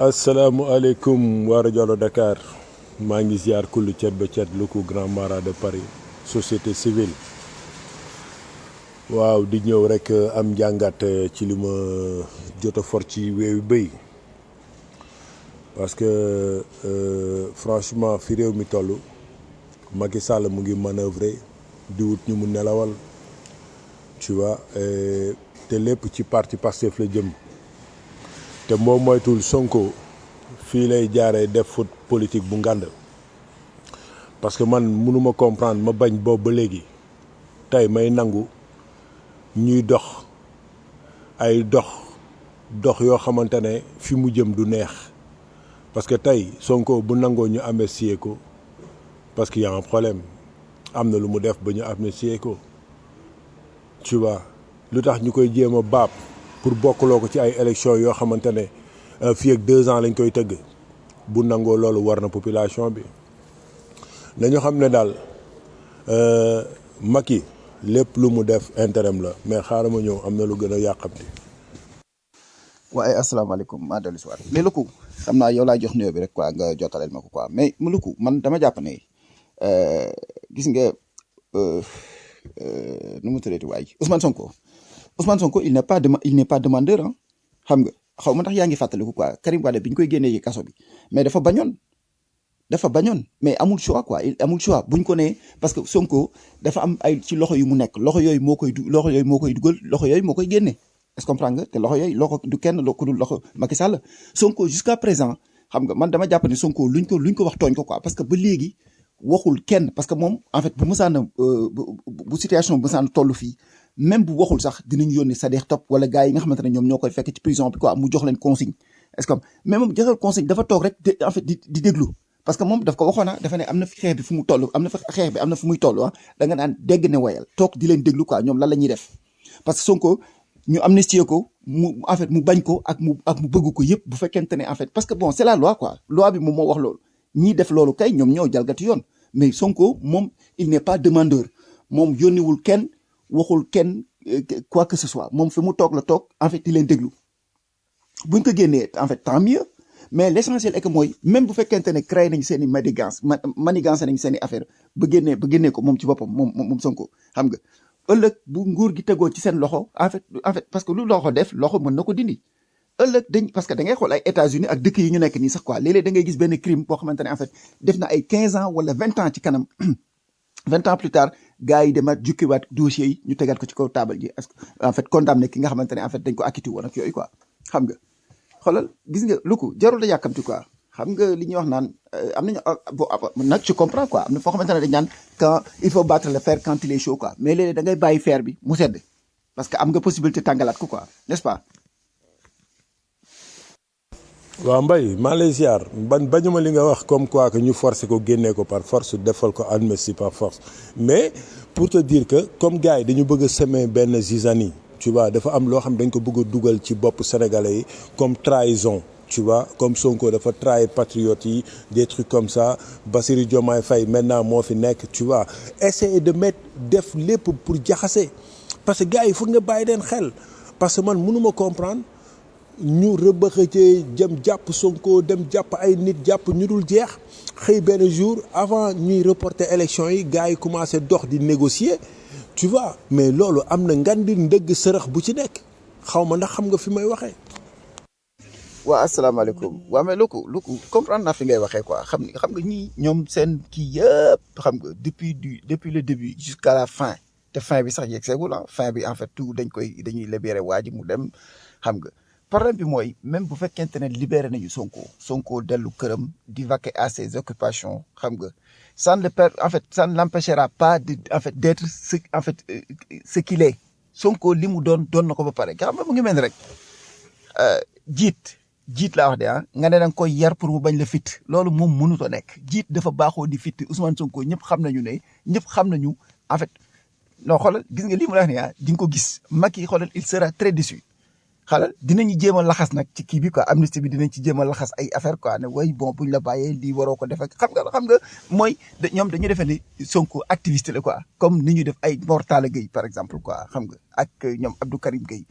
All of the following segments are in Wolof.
asalaamualeykum waa rajo Dakar maa ngi ziar kullu cet ba cet lu ko grand mara de Paris société civile waaw di ñëw rek am njàngat ci li ma jot a for ci weewu béy parce que euh, franchement fi réew mi toll Macky Sall mu ngi manœuvrer di wut ñu mu nelawal tu vois et te lépp ci parti Pastef la jëm te moom moytul Sonko fii lay jaaree def foot politique bu ngànd parce que man mënuma comprendre ma bañ boobu ba léegi tey may nangu ñuy dox ay dox dox yoo xamante ne fi mu jëm du neex parce que tey Sonko bu nangoo ñu amnistier ko parce que y a un problème am na lu mu def ba ñu amnistier ko tu vois lu tax ñu koy jéem a baab pour bokkuloo ko ci ay élections yoo xamante ne fii ak deux ans lañ koy tëgg bu nangoo loolu war na population bi nañu xam ne daal Macky lépp lu mu def intérim la mais xaaral ma ñëw am na lu gën a yàqamti. waaye asalaamaaleykum maa dellu si waat mais Luku xam naa yow laa jox nuyoo bi rek quoi nga jottaleel ma ko quoi mais mu Luku man dama jàpp ne gis nga nu mu tuddati waay Ousmane Sonko Ousmane Sonko il n'est pas dema il n'est pas demandeur ah xam nga xaw ma ndax yaa ngi fàttaliku quoi Karim Wade bi ñu koy génnee ci kaso bi mais dafa bañoon dafa bañoon mais amul choix quoi il amul choix buñ ko nee parce que Sonko dafa am ay ci loxo yu mu nekk loxo yooyu moo koy du loxo yooyu moo koy dugal loxo yooyu moo koy génne est-ce que comprendre nga te loxo yooyu loxo du kenn lo ku dul loxo Macky Sall Sonko jusqu'à présent xam nga man dama jàpp ne Sonko luñ ko luñ ko wax tooñ ko quoi parce que ba léegi waxul kenn parce que moom en fait bu mësaan bu situation bu mësaan toll fii même bu waxul sax dinañ yónni Sadekh Top wala gars yi nga xamante ne ñoom ñoo koy fekk ci prison bi quoi mu jox leen consigne est-ce que mais moom joxal consigne dafa toog rek en fait di di déglu parce que moom daf ko waxoon ah dafa ne am na fi xeex bi fu mu toll am na fa xeex bi am na fu muy toll ah da nga naan dégg ne wayal toog di leen déglu quoi ñoom lan la ñuy def parce que Sonko ñu amnistier ko mu en fait mu bañ ko ak mu ak mu bëgg ko yëpp bu fekkente ne en fait parce que bon c'est la loi quoi loi bi moom moo wax loolu ñii def loolu kay ñoom ñoo jalgati yoon mais Sonko moom il n'est pas demandeur moom yónniwul kenn waxul kenn quoi que ce soit moom fi mu toog la toog en fait di leen déglu buñ ko génnee en fait tant mieux mais l'essentiel est que mooy même bu fekkente ne créé nañ seen i manigance manigance nañ seen i affaire ba génnee ba génnee ko moom ci boppam moom moom Sonko xam nga ëllëg bu nguur gi tegoo ci seen loxo en fait en fait parce que lu loxo def loxo mën na ko dindi ëllëg dañ parce que da ngay xool ay États-Unis ak dëkk yi ñu nekk nii sax quoi léeg-léeg da ngay gis benn crime boo xamante ne en fait def na ay quinze ans wala vingt ans ci kanam vingt ans plus tard gars yi demaat jukkiwaat dossiers yi ñu tegaat ko ci kaw table ji est-ce que en fait condamné ki nga xamante ne en fait dañ ko acquitté woon ak yooyu quoi xam nga xoolal gis nga lu ko jarul la yàkkamti quoi xam nga li ñuy wax naan am nañu bon nag je comprends quoi am na foo xamante ne dañ naan quand il faut battre le fer quand il est chaud quoi mais léeg-léeg da ngay bàyyi fer bi mu sedd parce que am nga possibilité tàngalaat ko quoi n'est-ce pas waaw Mbaye maa lay ziar ban bañuma li nga wax comme quoi que ñu forcer ko génnee ko par force defal ko amnistie par force mais pour te dire que comme gars yi dañu bëgg a semer benn zizanie tu vois dafa am loo xam dañ ko bëgg a dugal ci bopp sénégalais yi comme trahison tu vois comme Sonko dafa trahir patriotes yi des trucs comme ça Bassirou Diomaye Faye maintenant moo fi nekk tu vois essayer de mettre def lépp pour jaxase parce que gars yi foog nga bàyyi leen xel parce que man mënuma comprendre ñu rëbëxëcee jëm jàpp Sonko dem jàpp ay nit jàpp ñu dul jeex xëy benn jour avant ñuy reporter élection yi gars yi commencé dox di négocier tu vois mais loolu am na ngan di ndëgg sërëx bu ci nekk xaw ma ndax xam nga fi may waxee. waa asalaamaaleykum waa mais Luku Luku comprendre naa fi ngay waxee quoi xam nga xam nga ñii ñoom seen kii yëpp xam nga depuis du depuis le début jusqu'à la fin te fin bi sax yegg seegul ah fin bi en fait tout dañ koy dañuy libéré waa ji mu dem xam nga. problème bi mooy même bu fekkente ne libéré nañu Sonko Sonko dellu këram di vaquer à ses occupations xam nga ça ne le per en fait ça ne l'empêchera pas de en fait d'être ce en fait ce qu'il est Sonko li mu doon doon na ko ba pare nga xam nga mu ngi mel ni rek jiit jiit laa wax de ah nga ne da nga koy yar pour mu bañ la fit loolu moom mënut a nekk jiit dafa baaxoo di fit Ousmane Sonko ñëpp xam nañu ne ñëpp xam nañu en fait non xoolal gis nga lii mu la wax nii ah di nga ko gis Macky xoolal il sera très déçu xalal dinañu jéem a laxas nag ci kii bi quoi amnistie bi dinañ ci jéem a laxas ay affaire quoi ne way bon buñ la bàyyee lii waroo ko def ak xam nga xam nga mooy ñoom dañu defee ni Sonko activiste la quoi comme ni ñu def ay Mor Talla Gueye par exemple quoi xam nga ak ñoom Abdou Karim Gueye bon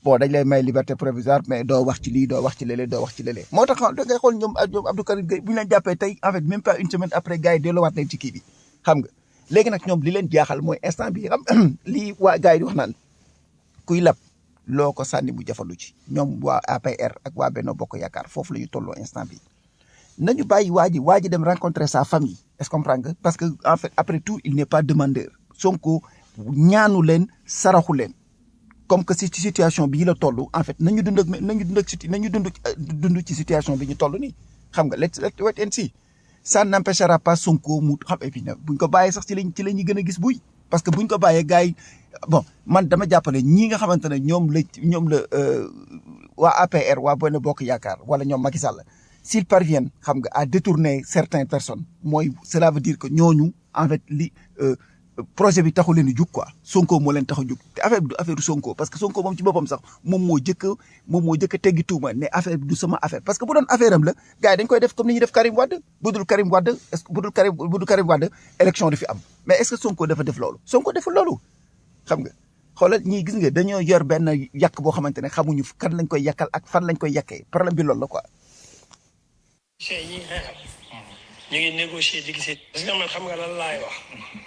bon dañ lay may liberté provisoire mais doo wax ci lii doo wax ci lële doo wax ci lële moo tax da ngay xool ñoom ñoom Abdou Karim Gueye bu ñu leen jàppee tey en fait même pas une semaine après gars yi delloowaat leen ci kii bi xam nga léegi nag ñoom li leen jaaxal mooy instant bi xam lii waa gars yi di wax naan kuy lab loo ko sànni mu jafandu ci ñoom waa APR ak waa Benno Bokk Yaakaar foofu la ñu tolloo instant bi nañu bàyyi waa ji waa ji dem rencontrer sa famille est-ce que comprendre nga parce que en fait après tout il n'est pas demandeur Sonko ñaanu leen saraxu leen comme que si ci situation bii la toll en fait nañu dund ak nañu dund ak situ nañu dund dund ci situation bi ñu toll nii xam nga let's let's wait and see ça n'empêchera pas Sonko mu xam et puis nag buñ ko bàyyee sax ci lañ ci la ñuy gën a gis buy parce que buñ ko bàyyee gars yi bon man dama jàppale ñii nga xamante ne ñoom la ñoom la waa APR waa Benno Bokk Yaakaar wala ñoom Macky Sall s'ils parviennent xam nga à détourner certaines personnes mooy cela veut dire que ñooñu en fait li projet bi taxu leen di jug quoi Sonko moo leen tax a jug te affaire bi du affaire Sonko parce que Sonko moom ci boppam sax moom moo jëkk a moom moo jëkk a teggi tuuma ne affaire bi du sama affaire parce que bu doon affaire am la gars yi dañ koy def comme ni ñuy def Karim Wade bu dul Karim Wade est-ce que bu dul Karim bu dul Karim Wade élection du fi am mais est-ce que Sonko dafa def loolu Sonko deful loolu xam nga xoolal ñii gis nga dañoo yor benn yàq boo xamante ne xamuñu kan lañ koy yàqal ak fan lañ koy yàqee problème bi loolu la quoi. chey ñi xeexal ñu ngi négocier di gisee parce que man xam nga lan laay wax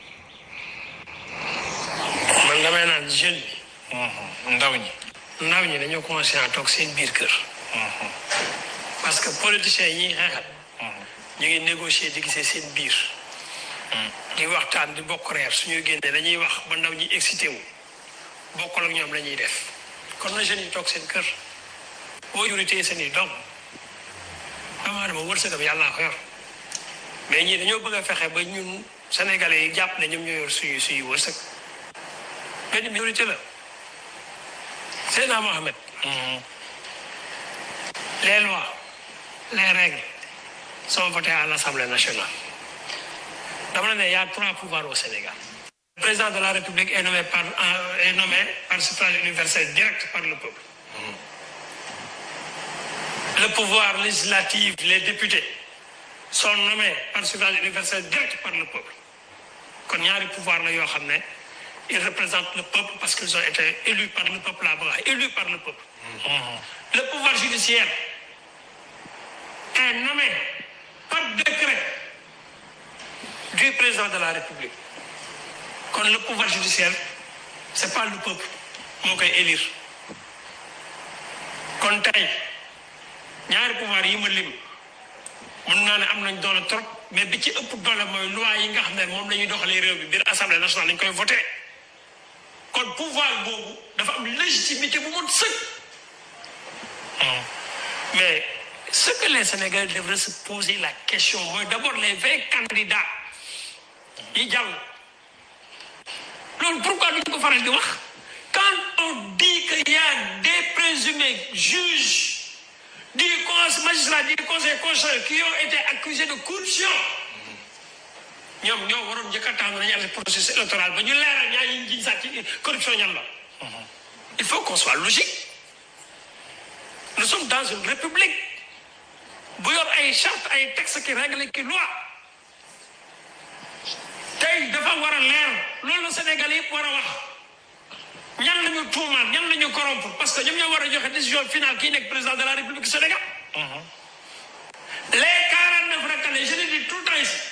man damay naan jeune bi ndaw ñi. ndaw ñi dañoo conscient toog seen biir kër parce que politiciens yi ñuy xeexal ñu ngi négocier di gisee seen biir di waxtaan di bokk reer suñuy génnee dañuy wax ba ndaw ñi excité wu bokkul ak ñoom la ñuy def kon na jeunes yi toog seen kër boo jurité seen i doom dama dama wërsëgam yàllaa ko yor mais ñii dañoo bëgg a fexe ba ñun sénégalais yi jàpp ne ñoom ñoo yor suñu suñu wërsëg benn minorité la Seydina Mohamed les lois les règles sont votées à l'Assemblée nationale dama ne il y a trois pouvoirs au Sénégal le président de la République est nommé par euh, est nommé par suffrage universel direct par le peuple le pouvoir législatif les députés sont nommés par suffrage universel direct par le peuple kon ñaari pouvoir la yoo xam ne ils représentent le peuple parce qu'ils ont été élus par le peuple là ba élus par le peuple le pouvoir judiciaire est nommé par décret du président de la République kon le pouvoir judiciaire c'est pas le peuple moo koy élire kon tey ñaari pouvoir yi ma lim mën naa ne am nañ doole trop mais bi ci ëpp doole mooy loi yi nga xam ne moom la ñuy doxalee réew bi biir assemblée nationale lañ koy voté kon pouvoir boobu dafa am légitimité bu mën sëkk mais ce que les Sénégalais devraient se poser la question mooy d'abord les vingt candidats yi jàll loolu pourquoi duñ ko faral di wax quand on dit qu'il y a des présumés juges du conseil magistrat du conseil constitutionnel qui ont été accusés de corruption ñoom ñoo waroon njëkk a taxaw nañu arrêté processus électoral ba ñu leeral ñaar yi ñu jiñ sax ci corruption ñan la il faut qu'on soit logique nous sommes dans une république bu yor ay charte ay textes qui règle ki loi tey dafa war a leer loolu la Sénégal yëpp war a wax ñan lañu tuumaal ñan lañu corrompre parce que ñoom ñoo war a joxe décision finale kii nekk président de la République du Sénégal les quarante neuf recalés je le dis tout le temps ici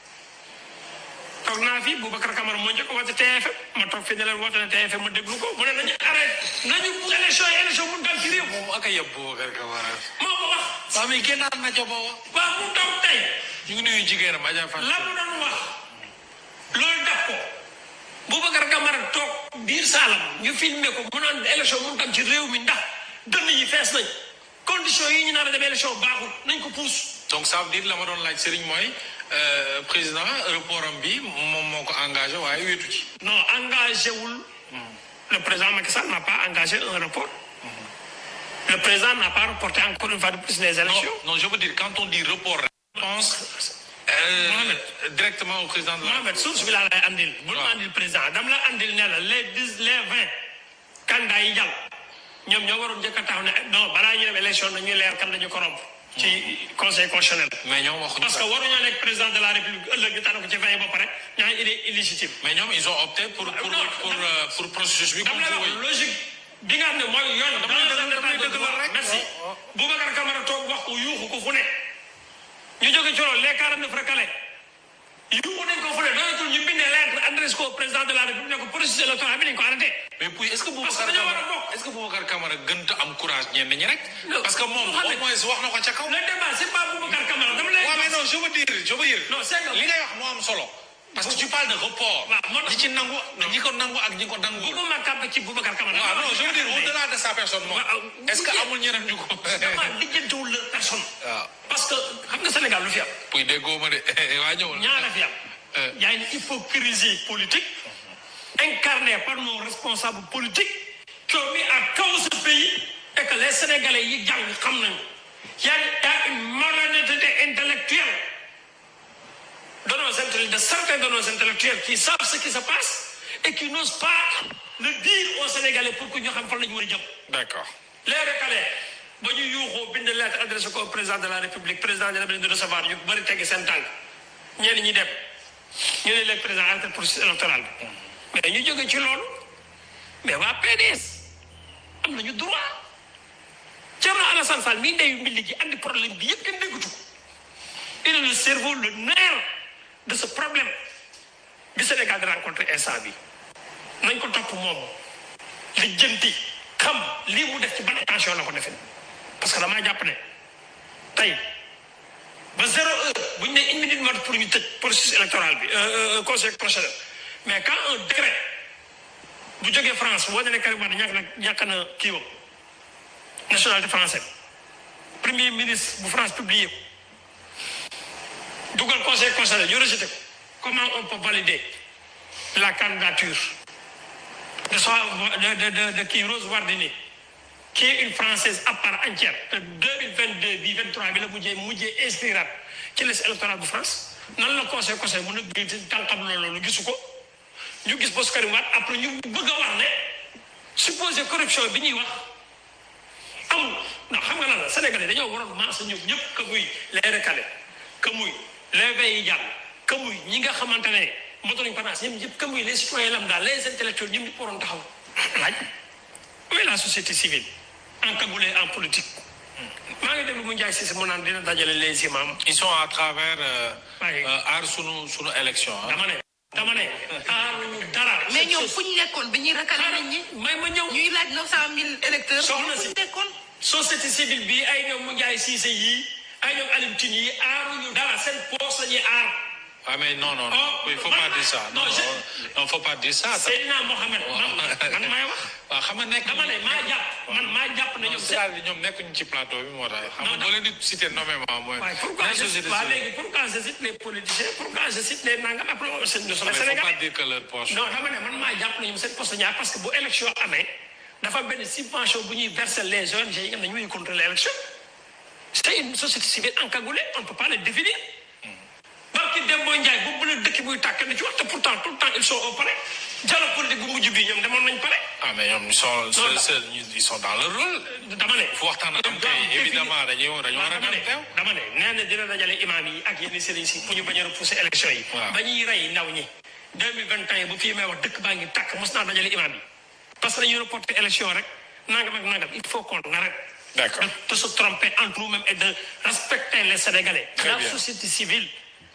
toog naa fi Boubacar Camara moo njëkk a woote TFM ma toog fi ne leen woote na TFM ma déglu ko mu ne nañu arrêté nañu bu élection yi élection mun dal ci réew moom ak a yeb Boubacar Camara. moo ko wax waaw mais génnaat na ca booba. waaw mu toog tey ñu ngi nuyu jigéenam Adja Fatou. la mu doon wax loolu def ko Boubacar Camara toog biir saalam ñu filmé ko mu naan élection mun tam ci réew mi ndax dënn yi fees nañ condition yi ñu naan a dem élection baaxul nañ ko puus donc ça veut dire la ma doon laaj Serigne mooy euh, président report am bi moom moo ko engagé waaye wéetu ci. non engagé wul le président Macky Sall n'a pas engagé un report le président n'a pas reporté encore une fois de plus les non élections non je veux dire quand on dit report. je pense euh, Mohamed. directement au président de la. Mohamed source bi laa lay andil bul ma waaw. andil président dama la andil ne la les dix les vingt candidats yi jàll ñoom ñoo waroon njëkk a taxaw ne non balaa ñu dem élection nañuy leer kan lañu corrompre ci conseil constitutionnel mais ñoom waxuñu parce que ça. waruñoo nekk président de la république ëllëg ñu tànn ko ci vingt ba pare ñaa il est illégitime mais ñoom ils ont opté pour pour Non, pour euh, pour processus bi dama comme lay vous wax voyez. logique bi nga xam ne mooy yoon Damay dans dëggal- un damay état de dëggal droit rek. merci Oh, oh. Boubacar Camara toog wax ko yuuxu ko fu ne ñu jóge ci loolu les 49 recalés yuuxu nañ ko fu ne doyatul ñu bindee lettre adresse ko au président de la république ne ko processus électoral bi nañ ko arrêté mais puis est-ce que Parce que Boubacar dañoo war a Camara bokk. est-ce que Boubacar Camara gënta am courage ñenn ñi rek. Non. parce que moom Xam nga- au moins wax na ko ca kaw. le débat c'est pas Boubacar Camara dama lay waaw mais non je veux dire je veux dire. Non, c'est que- li ngay wax moo am solo. parce que tu parles de report. Waaw, moo tax- ñi ci nangu ñi ko nangu ak ñi ko nangu. bëgguma kàbb ci Boubacar Camara waaw non je veux dire au-delà de sa personne moom. Waaw, est-ce que oui. amul ñeneen ñu ko. dama lijjantiwul la personne waaw. parce que xam nga Sénégal lu fi am puy déggoo ma de waa ñëwul. ñaara fi am Euh. y a une hypocrisie politique incarnée par nos responsables politiques qui ont mis à cause ce pays et que les Sénégalais yi jàng xam nañu y a y a une malhonnêteté intellectuelle de nos intellectuels de certains de nos intellectuels qui savent ce qui se passe et qui n'osent pas le dire aux Sénégalais pour que ñu xam fan la ñu war a jëm d'accord. les recalés ba ñu yuuxoo bind lettre adressé ko au président de la république président de la république de recevoir ñu bëri teggi seen tànk ñenn ñi dem ñu ne leen président entre processus électoral bi mais ñu jóge ci loolu mais waa PDS am nañu droit Thierno Alassane Sall mii ndeyu mbilli gi andi problème bi yëpp kenn déggatu ko il est le cerveau le nerf de ce problème bi Sénégal di rencontré instant bi nañ ko topp moom li jënti xam lii mu def ci ban attention la ko defee parce que damaa jàpp ne tey ba zéro heure bu ñu ne une minute mot pour ñu tëj processus électoral bi euh, euh, conseil constitutionnel mais quand un décret bu jógee France boo ne Karim Wade ñàkk na ñàkk na kii wam nationalité française premier ministre bu France publié ko dugal conseil constitutionnel ñu rejeté ko comment on peut valider la candidature de soi de de de de kii Rose Wardini qui est une française à part entière te 2022 bi 23 bi la mujjee mujjee inspirat ci liste électorale bu France nan la conseil conseil mën a gis tànqam loolu gisu ko ñu gis bos Karim Wade après ñu bëgg a wax ne supposé corruption bi ñuy wax amul ndax xam nga lan la Sénégalais dañoo waroon maasa ñëpp ñëpp que muy les recalés que muy les veilles yi jàll que muy ñi nga xamante ne motoruñ panaas ñoom ñëpp que muy les citoyens lambda les intellectuels ñoom ñëpp waroon taxaw laaj où est la société civile encagoulée en politique maa ngi déglu mu Ndiaye Cissé mu naan dina dajale les imams ils sont à travers euh, Ouais. euh, aar sunu sunu élection ah. dama ne dama ne aaruñu dara mais ñoom fu ñu nekkoon bi ñuy rakale nit ñi may ma ñëw ñuy laaj neuf cent mille électeurs Soxna fu si. ñu nekkoon société civile bi ay ñoom mu Ndiaye Cissé yii ay ñoom Alioune Tine yi aaruñu dara seen poos la ñuy aar Ah mais non non non Oh, il faut man- pas dire ça non non, je- non non faut pas dire ça. Seydina Mohamed man man maay wax waaw xam nga nekk. dama ne maa jàpp man maa jàpp ne ñoom seen c'est-à-dire ñoom nekkuñu ci plateau bi moo tax. xam nga Non, boo leen di citer nommément mooy. waaye pourquoi la je société waa civile. léegi pourquoi je cite les politiciens pourquoi je cite les nangam après on se nous sommes mais faut pas Sénégalais dire que leur poche. non dama ne man maa jàpp ne ñoom seen poste ñaar parce que bu élection amee dafa benn subvention bu ñuy verser les ONG yi nga xam ne ñooy contrôler l'élection c'est une société civile encagoulée on ne peut pas le définir barki Dembo Ndiaye boobu la dëkk buy tàkk na ci wax te pourtant tout le temps ils sont au palais dialogue politique bu mujj bi ñoom demoon nañ palais ah mais ñoom ils sont seuls seuls ils sont dans leur rôle. dama ne fu waxtaan am kay évidemment dañuy dañoo war a dama ne dem teew. dama ne nee na dina dajale imam yi ak yenn sëriñ si pour ñu bañ a repousser élection yi Waaw. ba ñuy rey ndaw ñi 2021 bu fii may wax dëkk baa ngi tàkk mos naa dajale imam yi parce que dañuy reporter élection rek nangam ak nangam il faut qu'on arrête D'accord. de, de se tromper entre nous-mêmes et de respecter les Sénégalais Très la bien. société civile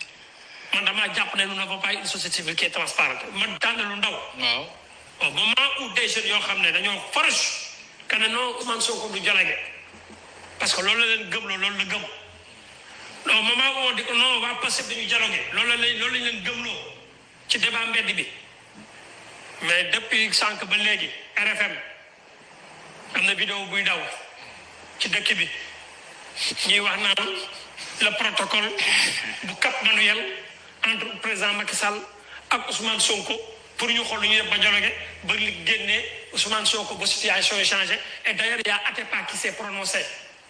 man damaa jàpp ne nous n'avons pas une société civile qui est transparente man tànn lu ndaw waaw. au moment où des jeunes yoo xam ne dañoo farouche que ne non Ousmane Sonko du dialogue parce que loolu la leen gëm loolu la gëm au moment où on dit que non waa Pastef dañu dialogue loolu la leen loolu lañ leen gëmloo ci débat mbedd bi mais depuis sànq ba léegi RFM am na vidéo buy daw ci dëkk bi ñuy wax naan le protocole bu Cap Manuel entre président Macky Sall ak Ousmane Sonko pour ñu xool lu ñuy def ba dialogue ba li génnee Ousmane Sonko ba situation yi changé et d'ailleurs il y a Atepa qui s'est prononcé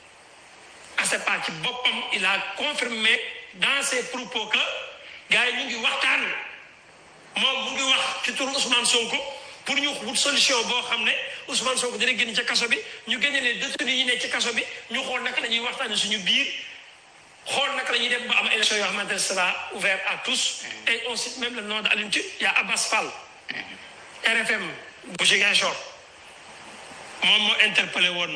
Atepa ci boppam il a confirmé dans ses propos que gars yi ñu ngi waxtaan moom mu ngi wax ci turu Ousmane Sonko pour ñu wut solution boo xam ne Ousmane Sonko dina génn ca kaso bi ñu génne les détenus yi ne ci kaso bi ñu xool naka la ñuy waxtaanee suñu biir xool naka la ñuy def ba am élection yoo xamante ne sera ouvert à tous et on cite même le nom de Alioune Tine il y a Abbas Fall RFM bu Ziguinchor moom moo interpellé woon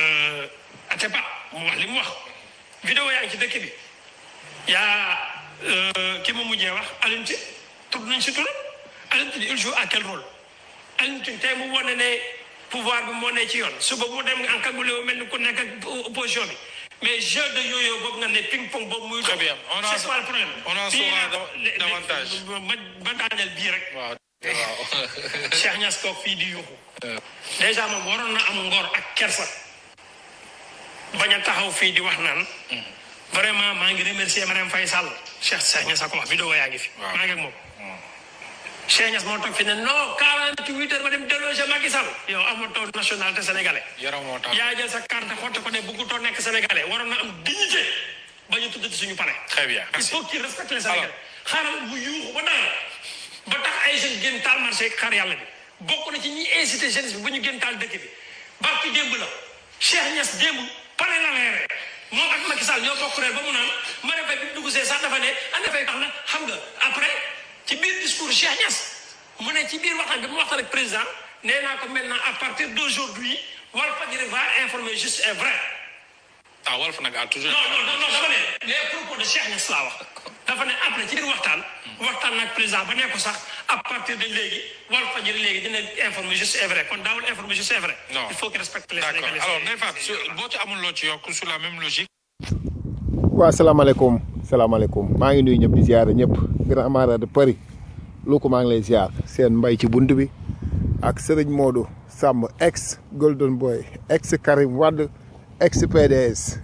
Atepa mu wax li mu wax vidéo yaa ngi ci dëkk bi yaa ki ma mujjee wax Alioune Tine tudd nañ si turam Alioune Tine il joue à quel rôle Alioune Tine tey mu wane ne pouvoir bi moo ne ci yoon suba mu dem en cagoulé wu mel ni ku nekk ak opposition bi mais jeu de yo-yo boobu nga ne ping pong boobu muy Très bien. On en- c'est pas le problème on en Bii saura nag, da- le- le- davantage. ba ba daaneel bii rek waaw waaw Cheikh Niass toog fii di yuuxu dèjà moom waroon na am ngor ak kersa bañ a taxaw fii di wax naan vraiment maa ngi remercier Marème Faye Sall Cheikh Cheikh Niass a ko wax vidéo yaa ngi fi Waaw. maa ngi ak moom Cheikh Niass moo toog fi ne non 48 heures ma dem déloger Macky Sall yow amatoo nationalité sénégalais yaram moo tax yaa jël sa carte xotte ko ne bëggutoo nekk sénégalais waroon na am dignité ba ñu tuddati suñu palais très bien il merci faut qu'il respecte les Sénégalais xaaral bu yuuxu ba dara ba tax ay jeunes génn taal marché xar yàlla bi bokk na ci ñi incité jeunesse bi ba ñu génn taal dëkk bi barki démb la Cheikh Niass démb pare la leere moom ak Macky Sall ñoo bokk reer ba mu naan ma ne fay bi mu dugg see sax dafa ne ana fay tax na xam nga après ci biir discours Cheikh Niass mu ne ci biir waxtaan bi mu waxtaan ak président nee naa ko maintenant à partir d'aujourd'hui Walfadjri va informer juste et vrai ah Walf nag a toujours non non non dafa ne les propos de Cheikh Niass laa wax dafa ne après ci biir waxtaan waxtaan nag président ba ne ko sax à partir de léegi Walfadjri léegi dina informer juste et vrai kon daawul informer juste et vrai. Non. il faut qu'il respecte les d'accord Sénégalais. alors Ndeye Fatou su- boo ci amul loo ci yokk sur la même logique waaw salaamaaleykum salaamaaleykum maa ngi nuyu ñëpp di ziare ñëpp grand mara de Paris lu ko maa ngi lay ziar seen mbay ci bunt bi ak Serigne Modou Samb ex Golden Boy ex Karim Wade ex PDS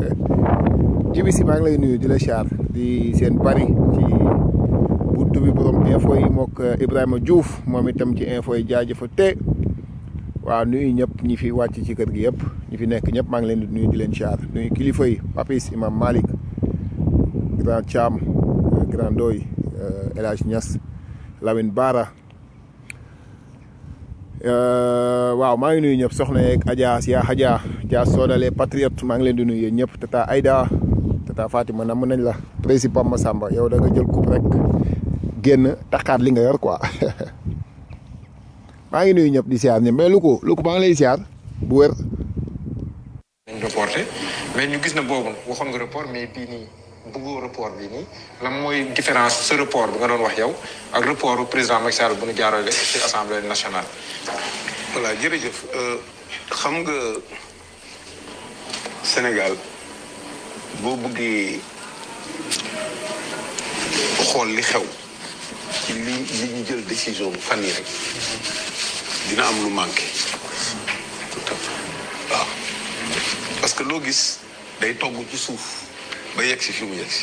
jibi si maa ngi lay nuyu di la ziar di seen Paris ci bunt bi borom info yi mook Ibrahima Diouf moom itam ci info yi jaajëfa te waaw nuyu ñëpp ñi fi wàcc ci kër gi yëpp ñi fi nekk ñëpp maa ngi leen di nuyu di leen siyaar nuyu kilifa yi Papis Imam Malick grand Thiam euh, grand Doy euh, El Hadj Niass Lamine Bara Euh, waaw maa ngi nuyu ñëpp soxna yeeg Adja Sia Adja Dia Sodale Patriote maa ngi leen di nuyu yéen ñëpp tata Aïda tata Fatima namm nañ la président Massamba yow da nga jël coupe rek génn taxaat li nga yor quoi maa ngi nuyu ñëpp di siyaar ñëpp mais lu ko lu ko maa ngi lay siyaar bu wér. dañ reporté mais ñu gis na boobu waxoon nga report mais bii nii bëggoo report bii nii lan mooy différence ce report bi nga doon wax yow ak report bu président Macky Sall bu ñu jaarale ci assemblée nationale. voilà jërëjëf Euh, xam nga Sénégal boo bëggee xool li xew ci li li ñu jël décision bu fan yi rek dina am lu manqué tout à fait waaw parce que loo gis day togg ci suuf ba yegg si fi mu yegg si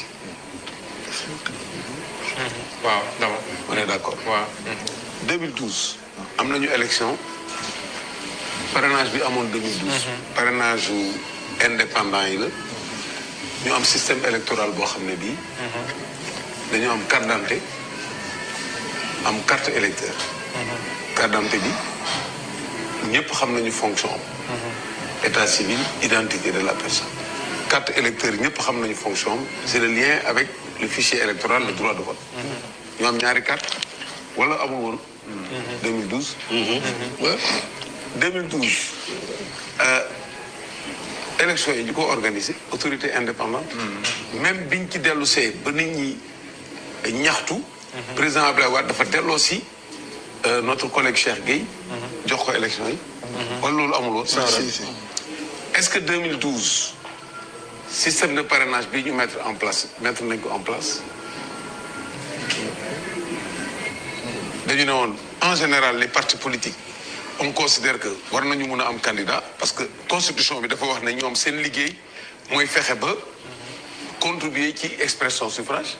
waaw dama on est d'accord waaw. 2012 am nañu élection parrainage bi amoon 2012. parrainage yu indépendant yi la ñu am système électoral boo xam ne bii. dañu am carte d'identité am carte électeur. carte d'identité bi ñëpp xam nañu fonction am. état civil identité de la personne. carte électeur ñëpp xam nañu fonction am c'est le lien avec le fichier électoral le droit de vote. ñu am ñaari carte wala amul woon. 2012. Ouais. 2012. euh, élection yi ñu ko organisé autorité indépendante. même biñ ci dellu see ba nit ñi ñaxtu. président Abdoulaye Wade dafa delloo si euh, notre collègue Cheikh Gueye. jox ko élection yi. wala loolu amul woon. est-ce que 2012 système de parrainage bi ñu mettre en place mettre nañ ko en place. dañu ne woon en général les partis politiques on considère que war nañu mun a am candidat parce que constitution bi dafa wax ne ñoom seen liggéey mooy fexe ba contribuer ci expression suffrage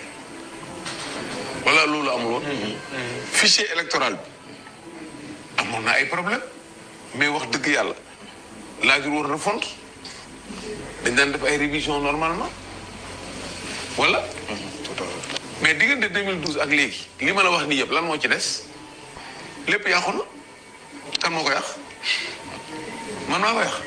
wala loolu amul woon fichier électoral bi amoon na ay problème mais wax dëgg yàlla laajul woon refonte dañ daan def ay révision normalement wala mais diggante 2012 ak léegi li ma la wax nii yëpp lan moo ci des lépp yàqu na kan moo ko yàq man maa ko yàq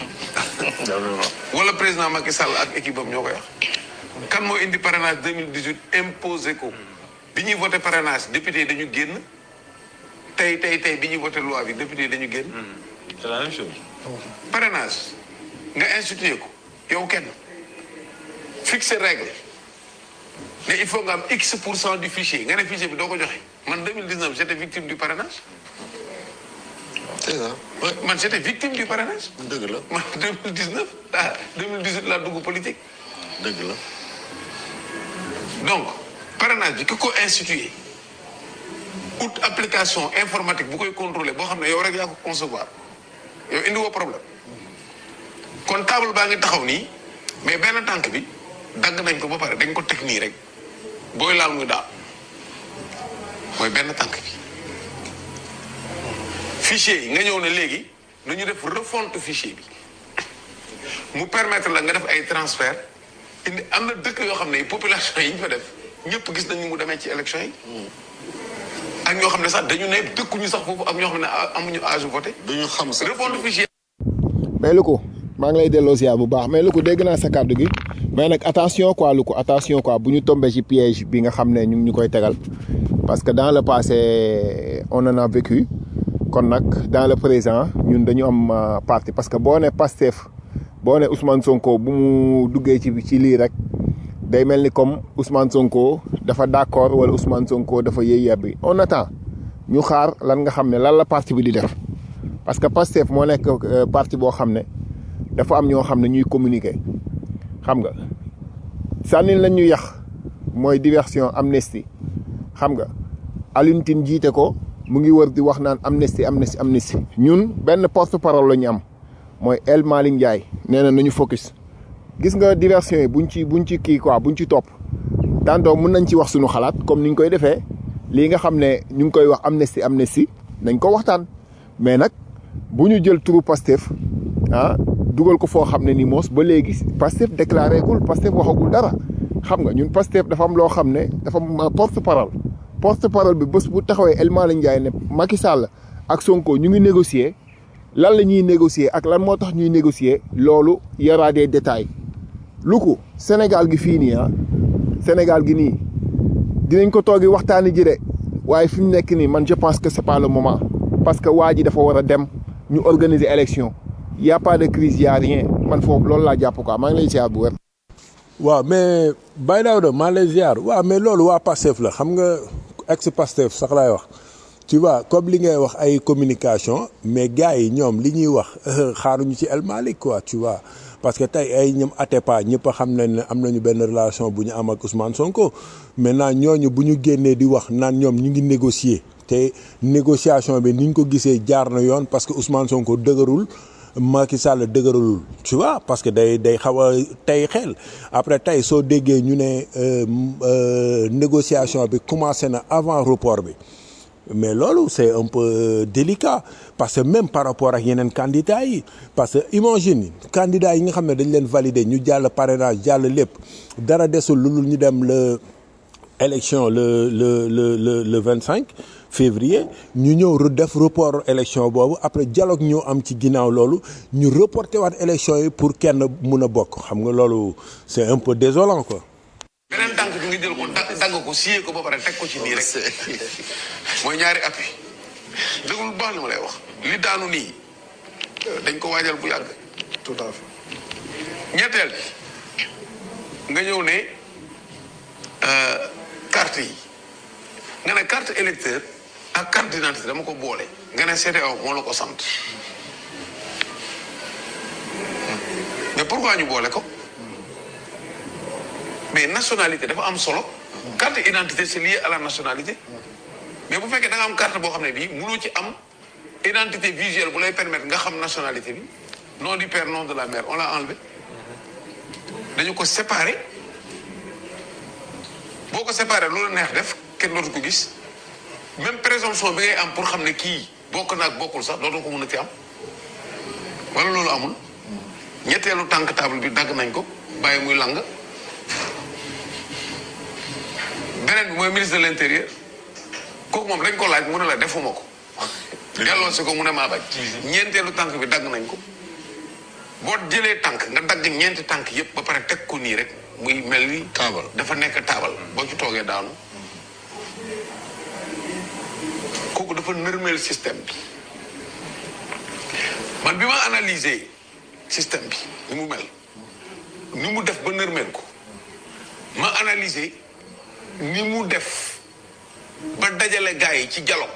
wala président Macky Sall ak équipe am ñoo ko yàq kan moo indi parrainage 2018 imposé ko bi ñuy voté parrainage député yi dañu génn tey tey tey bi ñuy voté loi bi député yi dañu génn c'est la même chose. parrainage nga institué ko yow kenn fixé règle ne il faut nga am x pour cent du fichier nga ne fichier bi doo ko joxe man 2019 j'étais victime du parrainage c'est ça. Ouais, man j'étais victime du parrainage dëgg la man 2019 ah 2018 laa dugg politique dëgg la. donc parrainage bi ki ko institué out application informatique bu koy contrôler boo xam ne yow rek yaa ko concevoir yow indi woo problème kon table baa ngi taxaw nii mais benn tànk bi dagg nañ ko ba pare dañ ko teg nii rek booy laal muy daal mooy benn tànk bi fichier yi nga ñëw ne léegi nu ñu def refonte fichier bi mu permettre la nga def ay transfert indi am na dëkk yoo xam ne population yi ñu fa def ñëpp gis nañ ni mu demee ci élection yi ak ñoo xam ne sax dañu ne dëkkuñu sax foofu ak ñoo xam ne a- amuñu âge voté duñu xam sax. refonte fichier mais lu ko maa ngi lay delloo ziar bu baax mais lu ko dégg naa sa kàddu gi mais nag attention quoi lu ko attention quoi bu ñu tombé ci piège bi nga xam ne ñu ngi ñu koy tegal parce que dans le passé on en a vécu kon nag dans le présent ñun dañu am euh, parti parce que boo ne Pastef boo ne Ousmane Sonko bu mu duggee ci ci lii rek day mel ni comme Ousmane Sonko dafa d'accord wala Ousmane Sonko dafa yëy yebbi on attend ñu xaar lan nga xam ne lan la parti bi di def parce que Pastef moo nekk euh, parti boo xam ne dafa am ñoo xam ne ñuy communiquer xam nga sànnil lañ ñu yax mooy diversion amnistie xam nga Alioune Tine jiite ko mu ngi wër di wax naan amnistie amnistie amnistie ñun benn porte parole la ñu am mooy El Malick Ndiaye nee na nañu focus gis nga diversion yi buñ ci buñ ci kii quoi buñ ci topp tantôt mun nañ ci wax suñu xalaat comme ni ñu koy defee lii nga xam ne ñu ngi koy wax amnistie amnistie nañ ko waxtaan mais nag bu ñu jël turu Pastef ah dugal ko foo xam ne ni moos ba léegi Pastef déclaré gul Pastef waxagul dara xam nga ñun Pastef dafa am loo xam ne dafa am porte parole porte parole bi bés bu taxawee El Malick Ndiaye ne Macky Sall ak Sonko ñu ngi négocier lan la ñuy négocier ak lan moo tax ñuy négocier loolu y aura des détails lu ko Sénégal gi fii nii ah Sénégal gi nii dinañ ko toogi waxtaani ji de waaye fi mu nekk nii man je pense que c'est pas le moment parce que waa ji dafa war a dem ñu organiser élection y a pas de crise y a rien man foofu loolu laa jàpp quoi maa ngi lay ziar bu wér. waaw mais Baye Daouda maa lay ziar waaw mais loolu waa Pastef la xam nga ex Pastef sax laay wax tu vois comme li ngay wax ay communication mais gars yi ñoom li ñuy wax xaaruñu ci El Malick quoi tu vois parce que tey ay ñoom Atepa ñëpp a xam nañ ne am nañu benn relation bu ñu am ak Ousmane Sonko maintenant ñooñu bu ñu génnee di wax naan ñoom ñu ngi négocier te négociation bi ni ñu ko gisee jaar na yoon parce que Ousmane Sonko dëgërul Macky Sall dëgëralul tu vois parce que day day xaw a tey xel après tey soo déggee ñu ne euh, euh, négociation bi commencé na avant report bi mais loolu c'est un peu délicat parce que même par rapport ak yeneen candidats yi parce que imagine candidats yi nga xam ne dañ leen valider ñu jàll parrainage jàll lépp dara desul lu dul ñu dem le élection le le le le le vingt cinq février ñu ñëw re- def report élection boobu après dialogue ñoo am ci ginnaaw loolu ñu reporté waat élection yi pour kenn mun a bokk xam nga loolu c'est un peu désolant quoi. beneen tànk bi nga jël ko dagg dagg ko siyee ko ba pare teg ko ci nii rek mooy ñaari appui déglu bu baax li ma lay wax li daanu nii dañ ko waajal bu yàgg tout à fait ñetteel bi nga ñëw ne euh, carte yi nga ne carte électeur ak carte d'identité dama ko boole nga ne CEDEAO moo la ko sant mais pourquoi ñu boole ko mais nationalité dafa am solo carte identité c'est lié à la nationalité mais bu fekkee da nga am carte boo xam ne bii mënoo ci am identité visuelle bu lay permettre nga xam nationalité bi nom du père nom de la mère on l'a enlevé dañu ko séparé boo ko séparé loolu neex def kenn dootu ko gis même présomption bi ngay am pour xam ne kii bokk na ak bokkul sax dootu ko mën a ci am wala loolu amul ñetteelu tànk table bi dagg nañ ko bàyyi muy lang beneen bi mooy ministre de l'intérieur kooku moom dañ ko laaj mu ne la defuma ko delloo si ko mu ne maa bañ ñeenteelu tànk bi dagg nañ ko boo jëlee tànk nga dagg ñeenti tànk yépp ba pare teg ko nii rek muy mel ni taabal dafa nekk taabal boo ci toogee daanu kooku dafa nërmeel système bi man bi ma analyser système bi ni mu mel ni mu def ba nërmeel ko ma analyser ni mu def ba dajale gars yi ci dialogue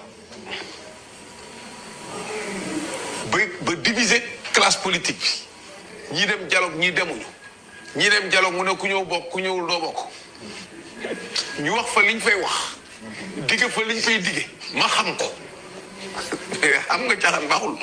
ba ba diviser classe politique bi ñii dem dialogue ñii demuñu ñii dem dialogue mu ne ku ñëw bokk ku ñëwul doo bokk ñu wax fa liñ fay wax digge fa liñ fay digge ma xam ko xam nga caaxaan baaxul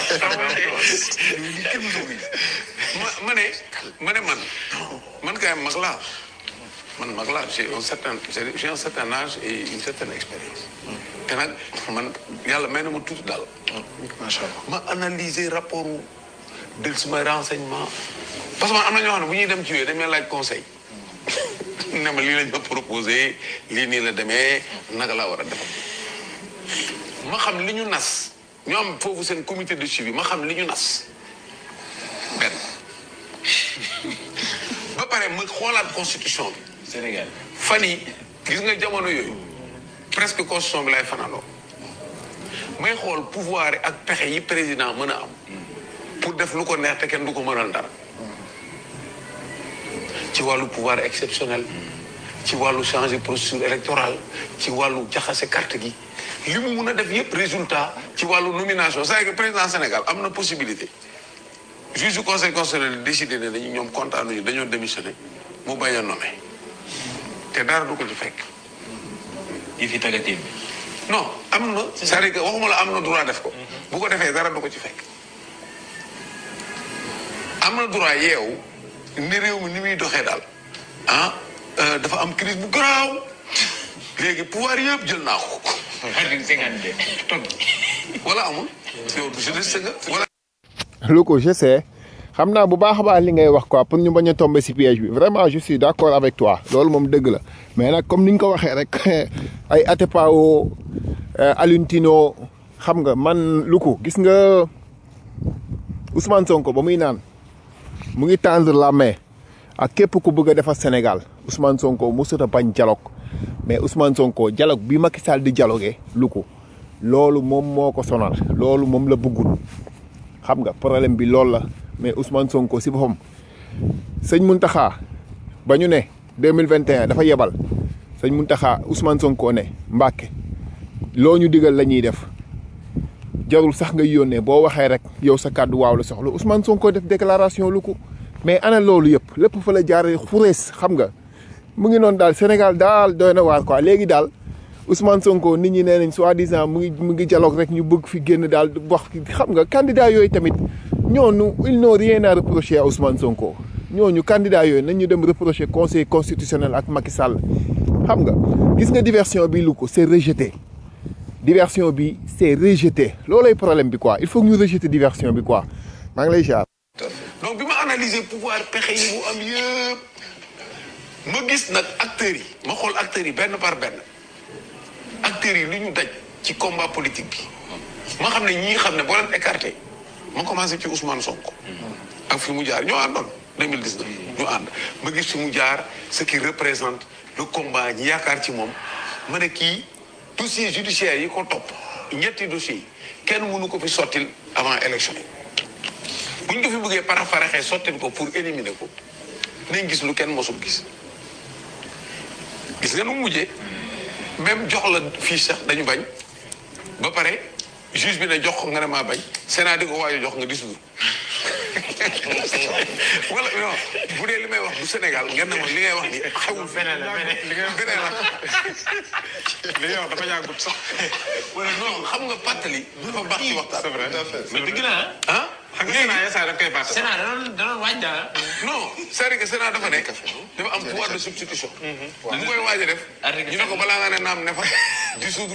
ma ma ne ma ne man man kay mag laa man mag laa j'ai un certain j'ai un certain âge et une certaine expérience te nag man yàlla may na ma tuuti daal macha allah ma analyser rapport del sumay renseignement parce que man am na ñoo xam ne bu ñuy dem ci yooyu dañ may laaj conseil ne ma lii lañ ma proposé lii nii la demee naka laa war a def ma xam li ñu nas ñu am foofu seen comité de suivi ma xam li ñu nas benn ba pare ma xoolaat constitution bi Sénégal. fan yi gis nga jamono yooyu presque constitution bi lay fanaanoo may xool pouvoir yi ak pexe yi président mën a am pour def lu ko neex te kenn du ko mënal dara ci wàllu pouvoir exceptionnel ci wàllu changer procédure électorale ci wàllu jaxase carte gi li mu mun a def yëpp résultat ci wàllu nomination c'est-à-dire que président Sénégal am na possibilité juge du conseil constitutionnel décidé ne dañu ñoom kontaanuñu dañoo démissionné mu bañ a nommé te dara du ko ci fekk yi fi tàggatee bi. non am na c'est-à-dire que waxuma la am na droit def ko bu ko defee dara du ko ci fekk am na droit yeewu ni réew mi ni muy doxee daal ah dafa am crise bu garaaw léegi pouvoir yëpp jël naa ko xarit cinquante deux toog. wala amul yow du jeunesse nga wala lu ko je sais xam naa bu baax a baax li ngay wax quoi pour ñu bañ a tomber ci piège bi vraiment je suis d'accord avec toi loolu moom dëgg la mais nag comme ni ñu ko waxee rek ay Atepa Alioune Tino xam nga man lu ko gis nga Ousmane Sonko ba muy naan mu ngi tendre la main ak képp ku bëgg a defar Sénégal Ousmane Sonko mosut a bañ dialogue mais Ousmane Sonko dialogue bi Macky Sall di dialogué lu ko loolu moom moo ko sonal loolu moom la bëggul xam nga problème bi loolu la mais Ousmane Sonko si boppam sëñ Mountakha ba ñu ne deux mille vingt et un dafa yebal sëñ Mountakha Ousmane Sonko ne Mbàkke loo ñu digal la ñuy def jarul sax nga yónnee boo waxee rek yow sa kàddu waaw la soxla Ousmane Sonko def déclaration lu ko mais ana loolu yëpp lépp fa la jaaree xurees xam nga mu ngi noonu daal Sénégal daal doy na waar quoi léegi daal Ousmane Sonko nit ñi nee nañ soi-disant mu ngi mu ngi dialogue rek ñu bëgg fi génn daal wax xam nga candidat yooyu tamit ñooñu ils n'ont rien à reprocher à Ousmane Sonko ñooñu candidat yooyu nañ ñu dem reprocher conseil constitutionnel ak Macky Sall xam nga gis nga diversion bi lu ko c'est rejeté diversion bi c'est rejeté loolay problème bi quoi il faut que ñu rejeter diversion bi quoi maa ngi lay jaar. donc bi ma analyser pouvoir pexe yi mu am yëpp ma gis nag acteurs yi ma xool acteurs yi benn par benn acteurs yi lu ñu daj ci combat politique bi ma xam ne ñii xam ne boo leen écarté ma commencé ci Ousmane Sonko ak fi mu jaar ñoo àndoon 2019 ñu ànd ma gis fi mu jaar ce qui représente le combat ñi yaakaar ci moom ma ne kii dossier judiciaire yi ko topp ñetti dossiers yi kenn mënu ko fi sottil avant élection yi bu ñu ko fi bëggee parafaraxee sottil ko pour éliminer ko nañ gis lu kenn mosul gis gis nga nu mu mujjee même jox la fiche sax dañu bañ ba pare juge bi ne jox ko nga ne maa bañ Sénat di ko waajo jox nga dis wala non bu dee li may wax du Sénégal ngeen ne ma li ngay wax ni xewul beneen la beneen li ngay beneen la li nga wax dafa yàggut sax. wala non xam nga pàttali dafa baax ci waxtaan c'est vrai mais dëgg la ah xam nga Sénat yenn saa yi da koy bàtt. Sénat da doon da doon waaj daal. non c'est-à-dire que Sénat dafa nekk dafa am pouvoir de substitution mu koy waaj a def ñu ne ko balaa nga ne naam ne fa dissoudre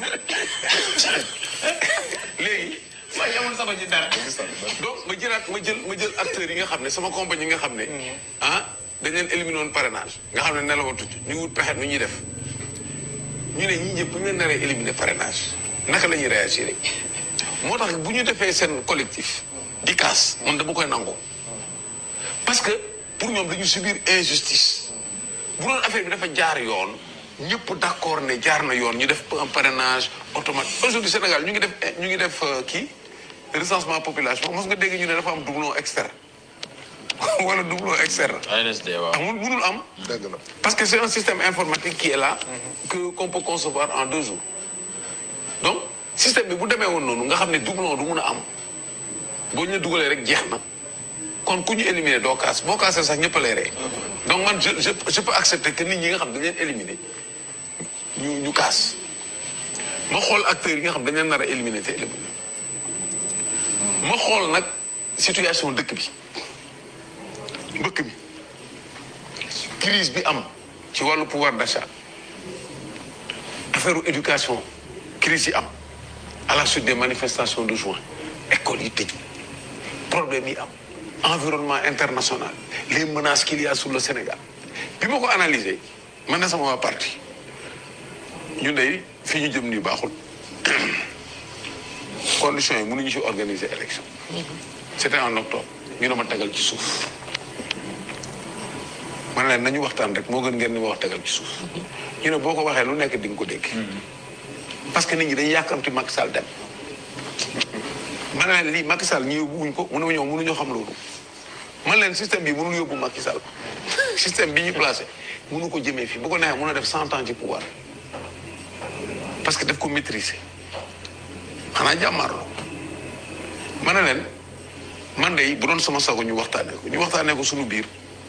léegi waaye amul sama ci dara. donc ma jëlaat ma jël ma jël acteurs yi nga xam ne sama compagnie yi nga xam ne ah dañ leen éliminer woon parrainage nga xam ne nelawatuñ ñu wut pexe nu ñuy def ñu ne ñii ñëpp bu ñu leen naree éliminer parrainage naka la ñuy réagir moo tax bu ñu defee seen collectif di kaas man dama koy nangu parce que pour ñoom dañu subir injustice bu doon affaire bi dafa jaar yoon ñëpp d'accord ne jaar na yoon ñu def un parrainage automatique aujourd'hui Sénégal ñu ngi def ñu ngi def kii recensement population mos nga dégg ñu ne dafa am doublon externe wala doublon externe. ANSD waaw. amul mënul am. dëgg la parce que c'est un système informatique qui est là. que qu'on peut concevoir en deux jours. donc système bi bu demee woon noonu nga xam ne doublon du mun a am boo ñu la dugalee rek jeex na kon ku ñu éliminer doo kaas boo kaasee sax ñëpp a lay rey. donc man je je je peux accepter que nit ñi nga xam dañ leen éliminer ñu ñu kaas ma xool acteurs yi nga xam dañ leen nar a éliminer te éliminer ma xool nag situation dëkk bi mbëkk bi crise bi am ci wàllu pouvoir d'achat affaire éducation crise yi am à la suite des manifestations de juin école yi tëj problème yi am environnement international les menaces qu'il y a sur le Sénégal bi ma ko analyser man na sama waa parti ñun day fi ñu jëm nii baaxul conditions yi mënuñu ci organiser élection c'était en octobre ñu ne ma tegal ci suuf man leen nañu waxtaan rek moo gën ngeen ni ma wax tegal ci suuf ñu ne boo ko waxee lu nekk di nga ko dégg parce que nit ñi dañuy yàkkamti Macky Sall dem man leen lii Macky Sall ñu yóbbu wuñ ko mënu ñëw mënuñoo xam loolu man leen système bi mënul yóbbu Macky Sall système bi ñu placé mënu ko jëmee fii bu ko neexee mën a def cent ans ci pouvoir parce que daf ko maîtriser xanaa jàmmaarloo ma ne leen man de bu doon sama sago ñu waxtaanee ko ñu waxtaanee ko suñu biir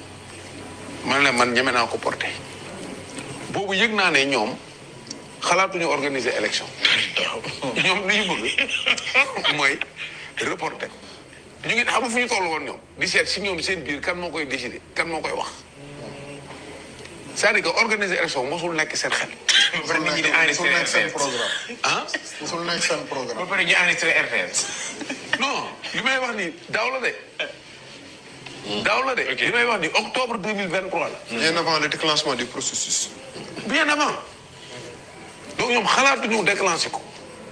man leen man ñeme naa ko porté boobu yëg naa ne ñoom xalaatuñu organiser élection ñoom li ñu bëgg mooy reporter ñu ngi xam nga fu ñu toll woon ñoom di seet si ñoom seen biir kan moo koy décider kan moo koy wax c'est-à-dire que organiser élection mosul nekk seen xel. ba pare nit ñi di enregistré nekk seen RTS. programme ah musul nekk seen ba programme pare ñu enregistré RTS. non li may wax ni daaw la de. daaw la de. li may wax ni octobre deux mille vingt trois la. bien avant le déclenchement du processus bien avant donc ñoom xalaatuñu déclenché ko.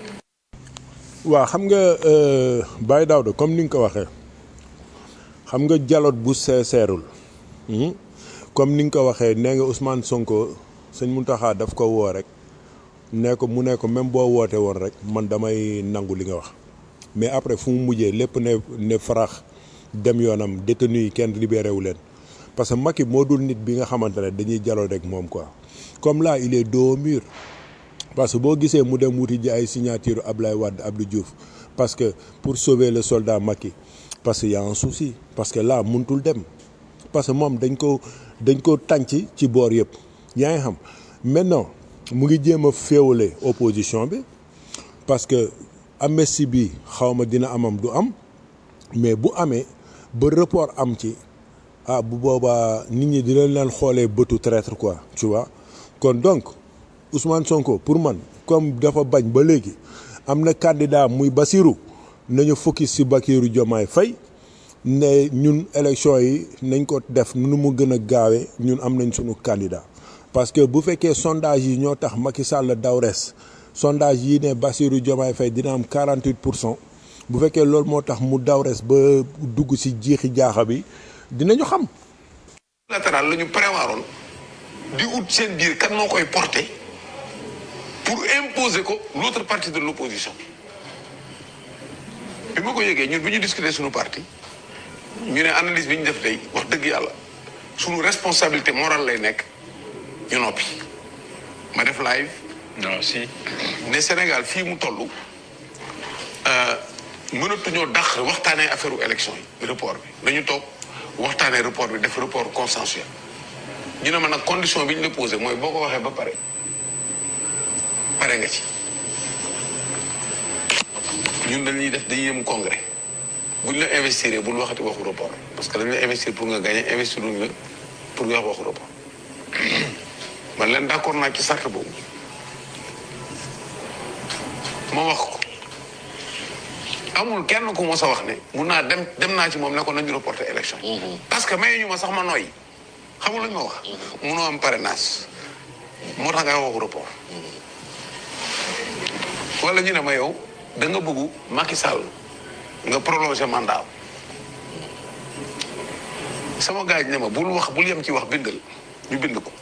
waaw xam nga euh, Baye Daouda comme ni nga ko waxee xam nga dialogue bu seeseerul hmm? comme ni nga ko waxee nee nga Ousmane Sonko sëñ Mountakha daf ko woo rek nee ko mu ne ko même boo woote woon rek man damay nangu li nga wax mais après fu mu mujjee lépp ne ne farax dem yoonam détenu yi kenn libéré wu leen parce que Macky moo dul nit bi nga xamante ne dañuy dialogue rek moom quoi comme là il est dos au mur parce que boo gisee mu dem wuti ji ay signature Ablaye Wade Abdou Diouf parce que pour sauver le soldat Macky parce que y a un souci parce que là mënutul dem parce que moom dañ ko dañ ko tànc ci boor yëpp yaa ngi xam maintenant mu ngi jéem a féewale opposition bi parce que amnistie bi xaw ma dina amam du am mais bu amee ba report am ci ah bu boobaa nit ñi dinañ leen xoolee bëtu traître quoi tu vois kon donc Ousmane Sonko pour man comme dafa bañ ba léegi am na candidat muy Basirou nañu focus ci Bassirou Diomaye Faye ne ñun élection yi nañ ko def nu mu gën a gaawee ñun am nañ suñu candidat parce que bu fekkee sondage yi ñoo tax Macky Sall daw res sondage yi ne Bassirou Diomaye Faye dina am 48 pour cent bu fekkee loolu moo tax mu daw res ba dugg ci jiixi jaaxa bi dinañu xam latéral la ñu prévoiroon di ut seen biir kan moo koy porter pour imposer ko l'autre partie de l'opposition bi ma ko yëgee ñun bi ñu discuter suñu parti ñu ne analyse bi ñu def day wax dëgg yàlla suñu responsabilité morale lay nekk ñu noppi ma def live non si. ne Sénégal fii mu toll mënatuñoo dàq waxtaanee affaire u élection yi report bi dañu toog waxtaanee report bi def report consensuel ñu ne ma nag condition bi ñu la posé mooy boo ko waxee ba pare pare nga ci ñun dañuy def dañuy yëm congrès buñ la investir bul waxati waxu report parce que dañ la investir pour nga gagner investir luñ la pour nga wax waxu report man leen d'accord naa ci sart boobu ma wax ko amul kenn ku mos a wax ne mun naa dem dem naa ci moom ne ko nañu reporter élection parce que mayu ñu ma sax ma nooy xamul lu ñu ma wax munoo am parrainage moo tax ngay waxu report wala ñu ne ma yow da nga bëggu Macky Sall nga prolonger mandat am sama gars yi ne ma bul wax bul yem ci wax bindal ñu bind ko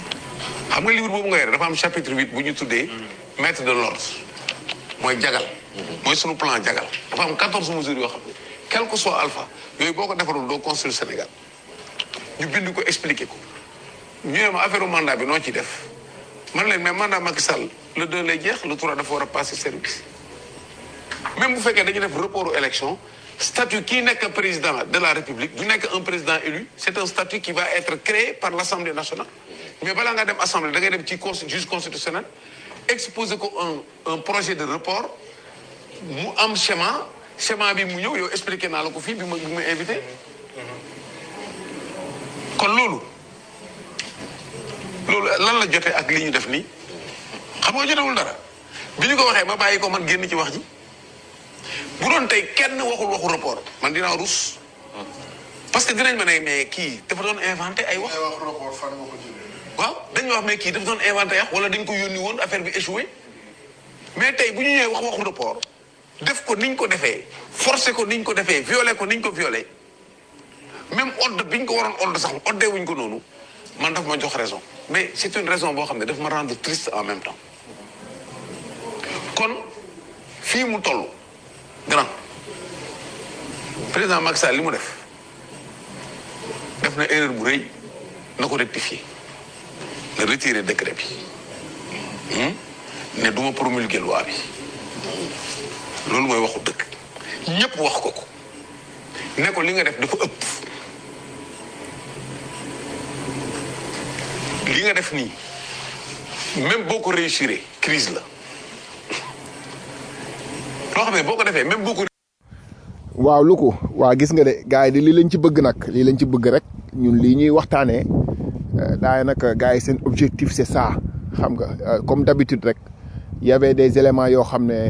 xam nga livre boobu nga yore dafa am chapitre huit bu ñu tuddee maître de l'ordre mooy jagal mooy sunu plan jagal dafa am 14 mesures yoo xam ne quel que soit alpha yooyu boo ko defaroon doo construire Sénégal ñu bind ko expliquer ko ñu ne ma affaire mandat bi noo ciy def man leen mais mandat Macky Sall le deux lay jeex le trois dafa war a passer service même bu fekkee dañu def report aux élections statut kii nekk président de la République du nekk un président élu c'est un statut qui va être créé par l'Assemblée nationale mais balaa nga dem assemblée da ngay dem ci consti juge constitutionnel exposer ko un un projet de report mu am schéma schéma bi mu ñëw yow expliqué naa la ko fii bi ma bi ma invité kon loolu loolu lan la jotee ak li ñu def nii xam nga jotewul dara bi ñu ko waxee ma bàyyi ko man génn ci wax ji bu doon tey kenn waxul waxu report man dinaa rus parce que dinañ ma ne mais kii dafa doon inventé ay wax. waaw dañ ma wax mais kii dafa doon inventé wax wala dañ ko yónni woon affaire bi échoué mais tey bu ñu ñëwee wax waxu report def ko niñ ko defee forcé ko niñ ko defee violé ko niñ ko violé même ordre bi ñu ko waroon ordre sax ordre wuñ ko noonu man daf ma jox raison mais c'est une raison boo xam ne daf ma rendre triste en même temps kon fii mu toll grand président Macky Sall li mu def def na erreur bu rëy na ko rectifier na retirer décret bi ne duma promulguer loi bi loolu mooy waxu dëkk ñëpp wax ko ko ne ko li nga def dafa ëpp li nga def nii même boo ko réussir crise la loo xam ne boo ko defee même boo ko waaw lu ko waa gis nga de gars yi de lii lañ ci bëgg nag lii lañ ci bëgg rek ñun lii ñuy waxtaanee daay nag gars yi seen objectif c'est ça xam nga comme d'habitude rek y avait des éléments yoo xam ne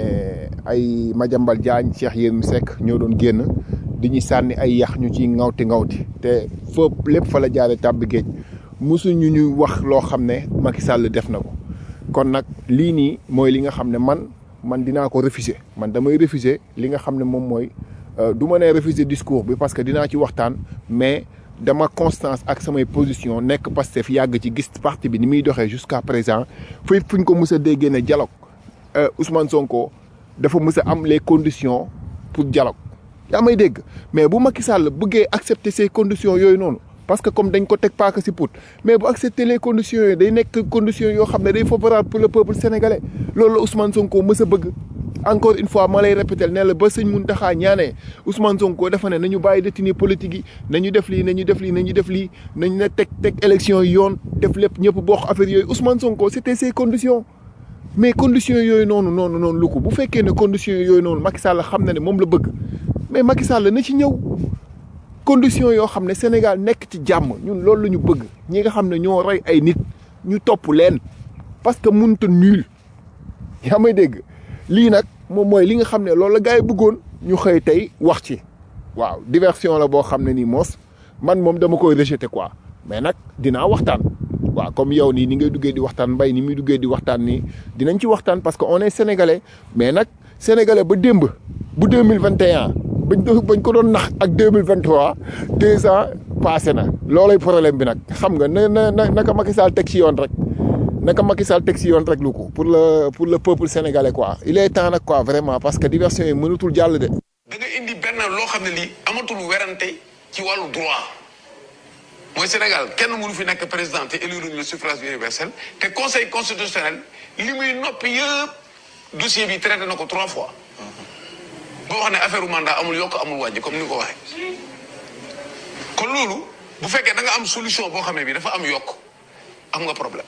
ay Madiambal Diagne Cheikh Yérim Seck ñoo doon génn di ñu sànni ay yax ñu ci ngawti ngawti te foofu lépp fa la jaare tàbbi géej musuñu ñu wax loo xam ne Macky Sall def na ko kon nag lii nii mooy li nga xam ne man man dinaa ko refuser man damay refuser li nga xam ne moom mooy du ma nee refuser discours bi parce que dinaa ci waxtaan mais dama constance ak samay position nekk Pastef yàgg ci gis parti bi ni muy doxee jusqu'à présent fu fuñ ko mës a déggee ne dialogue Ousmane Sonko dafa mës a am les conditions pour dialogue yaa may dégg mais bu Macky Sall bëggee accepter ces conditions yooyu noonu parce que comme dañ ko teg paaka si put mais bu accepter les conditions yooyu day nekk conditions yoo xam ne day favorable pour le peuple sénégalais loolu la Ousmane Sonko mës a bëgg encore une fois ma lay répéter ne la ba sëñ Mountakha ñaanee Ousmane Sonko dafa ne nañu bàyyi détenu politique yi nañu def lii nañu def lii nañu def lii nañu ne teg teg élection yi yoon def lépp ñëpp bokk affaire yooyu Ousmane Sonko c'était ces conditions mais conditions yooyu noonu noonu noonu lu ko bu fekkee ne conditions yooyu noonu Macky Sall xam na ne moom la bëgg mais Macky Sall na ci ñëw conditions yoo xam ne Sénégal nekk ci jàmm ñun loolu la ñu bëgg ñi nga xam ne ñoo rey ay nit ñu topp leen parce que mënut a nul yaa may dégg lii nag moom mooy li nga xam ne loolu la gars yi bëggoon ñu xëy tey wax ci waaw diversion la boo xam ne nii moos man moom dama koy rejeter quoi mais nag dinaa waxtaan waaw comme yow nii ni ngay duggee di waxtaan mbay ni muy duggee di waxtaan nii dinañ ci waxtaan parce que on est sénégalais mais nag sénégalais ba démb bu deux mille vingt et un bañ ko bañ ko doon nax ak deux mille vingt trois deux ans passé na loolay problème bi nag xam nga na na na naka Macky Sall teg ci yoon rek naka Macky Sall teg ci yoon rek lu ko pour le pour le peuple sénégalais quoi il est temps nag quoi vraiment parce que diversion yi mënatul jàll de. da nga indi benn loo xam ne lii amatul werante ci wàllu droit mooy Sénégal kenn mënu fi nekk président te élu le suffrage universel te conseil constitutionnel li muy noppi yëpp dossier bi traité na ko trois fois. boo wax ne affaire mandat amul yokk amul wàññi comme ni nga ko waxee. kon loolu bu fekkee da nga am solution boo xam ne bi dafa am yokk am nga problème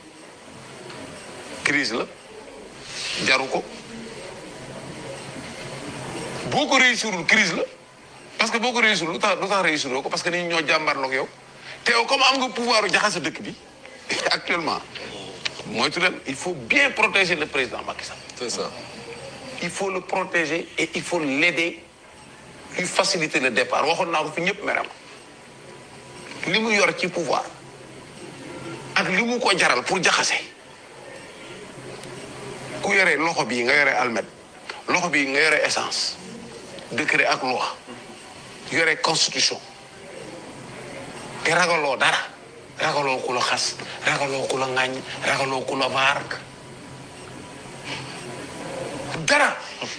crise la jaru ko boo ko réussirul crise la parce que boo ko réussirul lu tax lu tax réussiroo ko parce que nit ñi ñoo jàmbarloog yow te yow comme am nga pouvoir jaxase dëkk bi actuellement moytu leen il faut bien protéger le président Macky Sall. c'est ça. il faut le protéger et il faut l'aider lui faciliter le départ waxoon naa ko fi ñëpp meram li mu yor ci pouvoir ak li mu ko jaral pour jaxase ku yore loxo bii nga yore almet loxo bii nga yore essence décret ak loi yore constitution te ragaloo dara ragaloo ku la xas ragaloo ku la ŋàññ ragaloo ku la vaar dara dara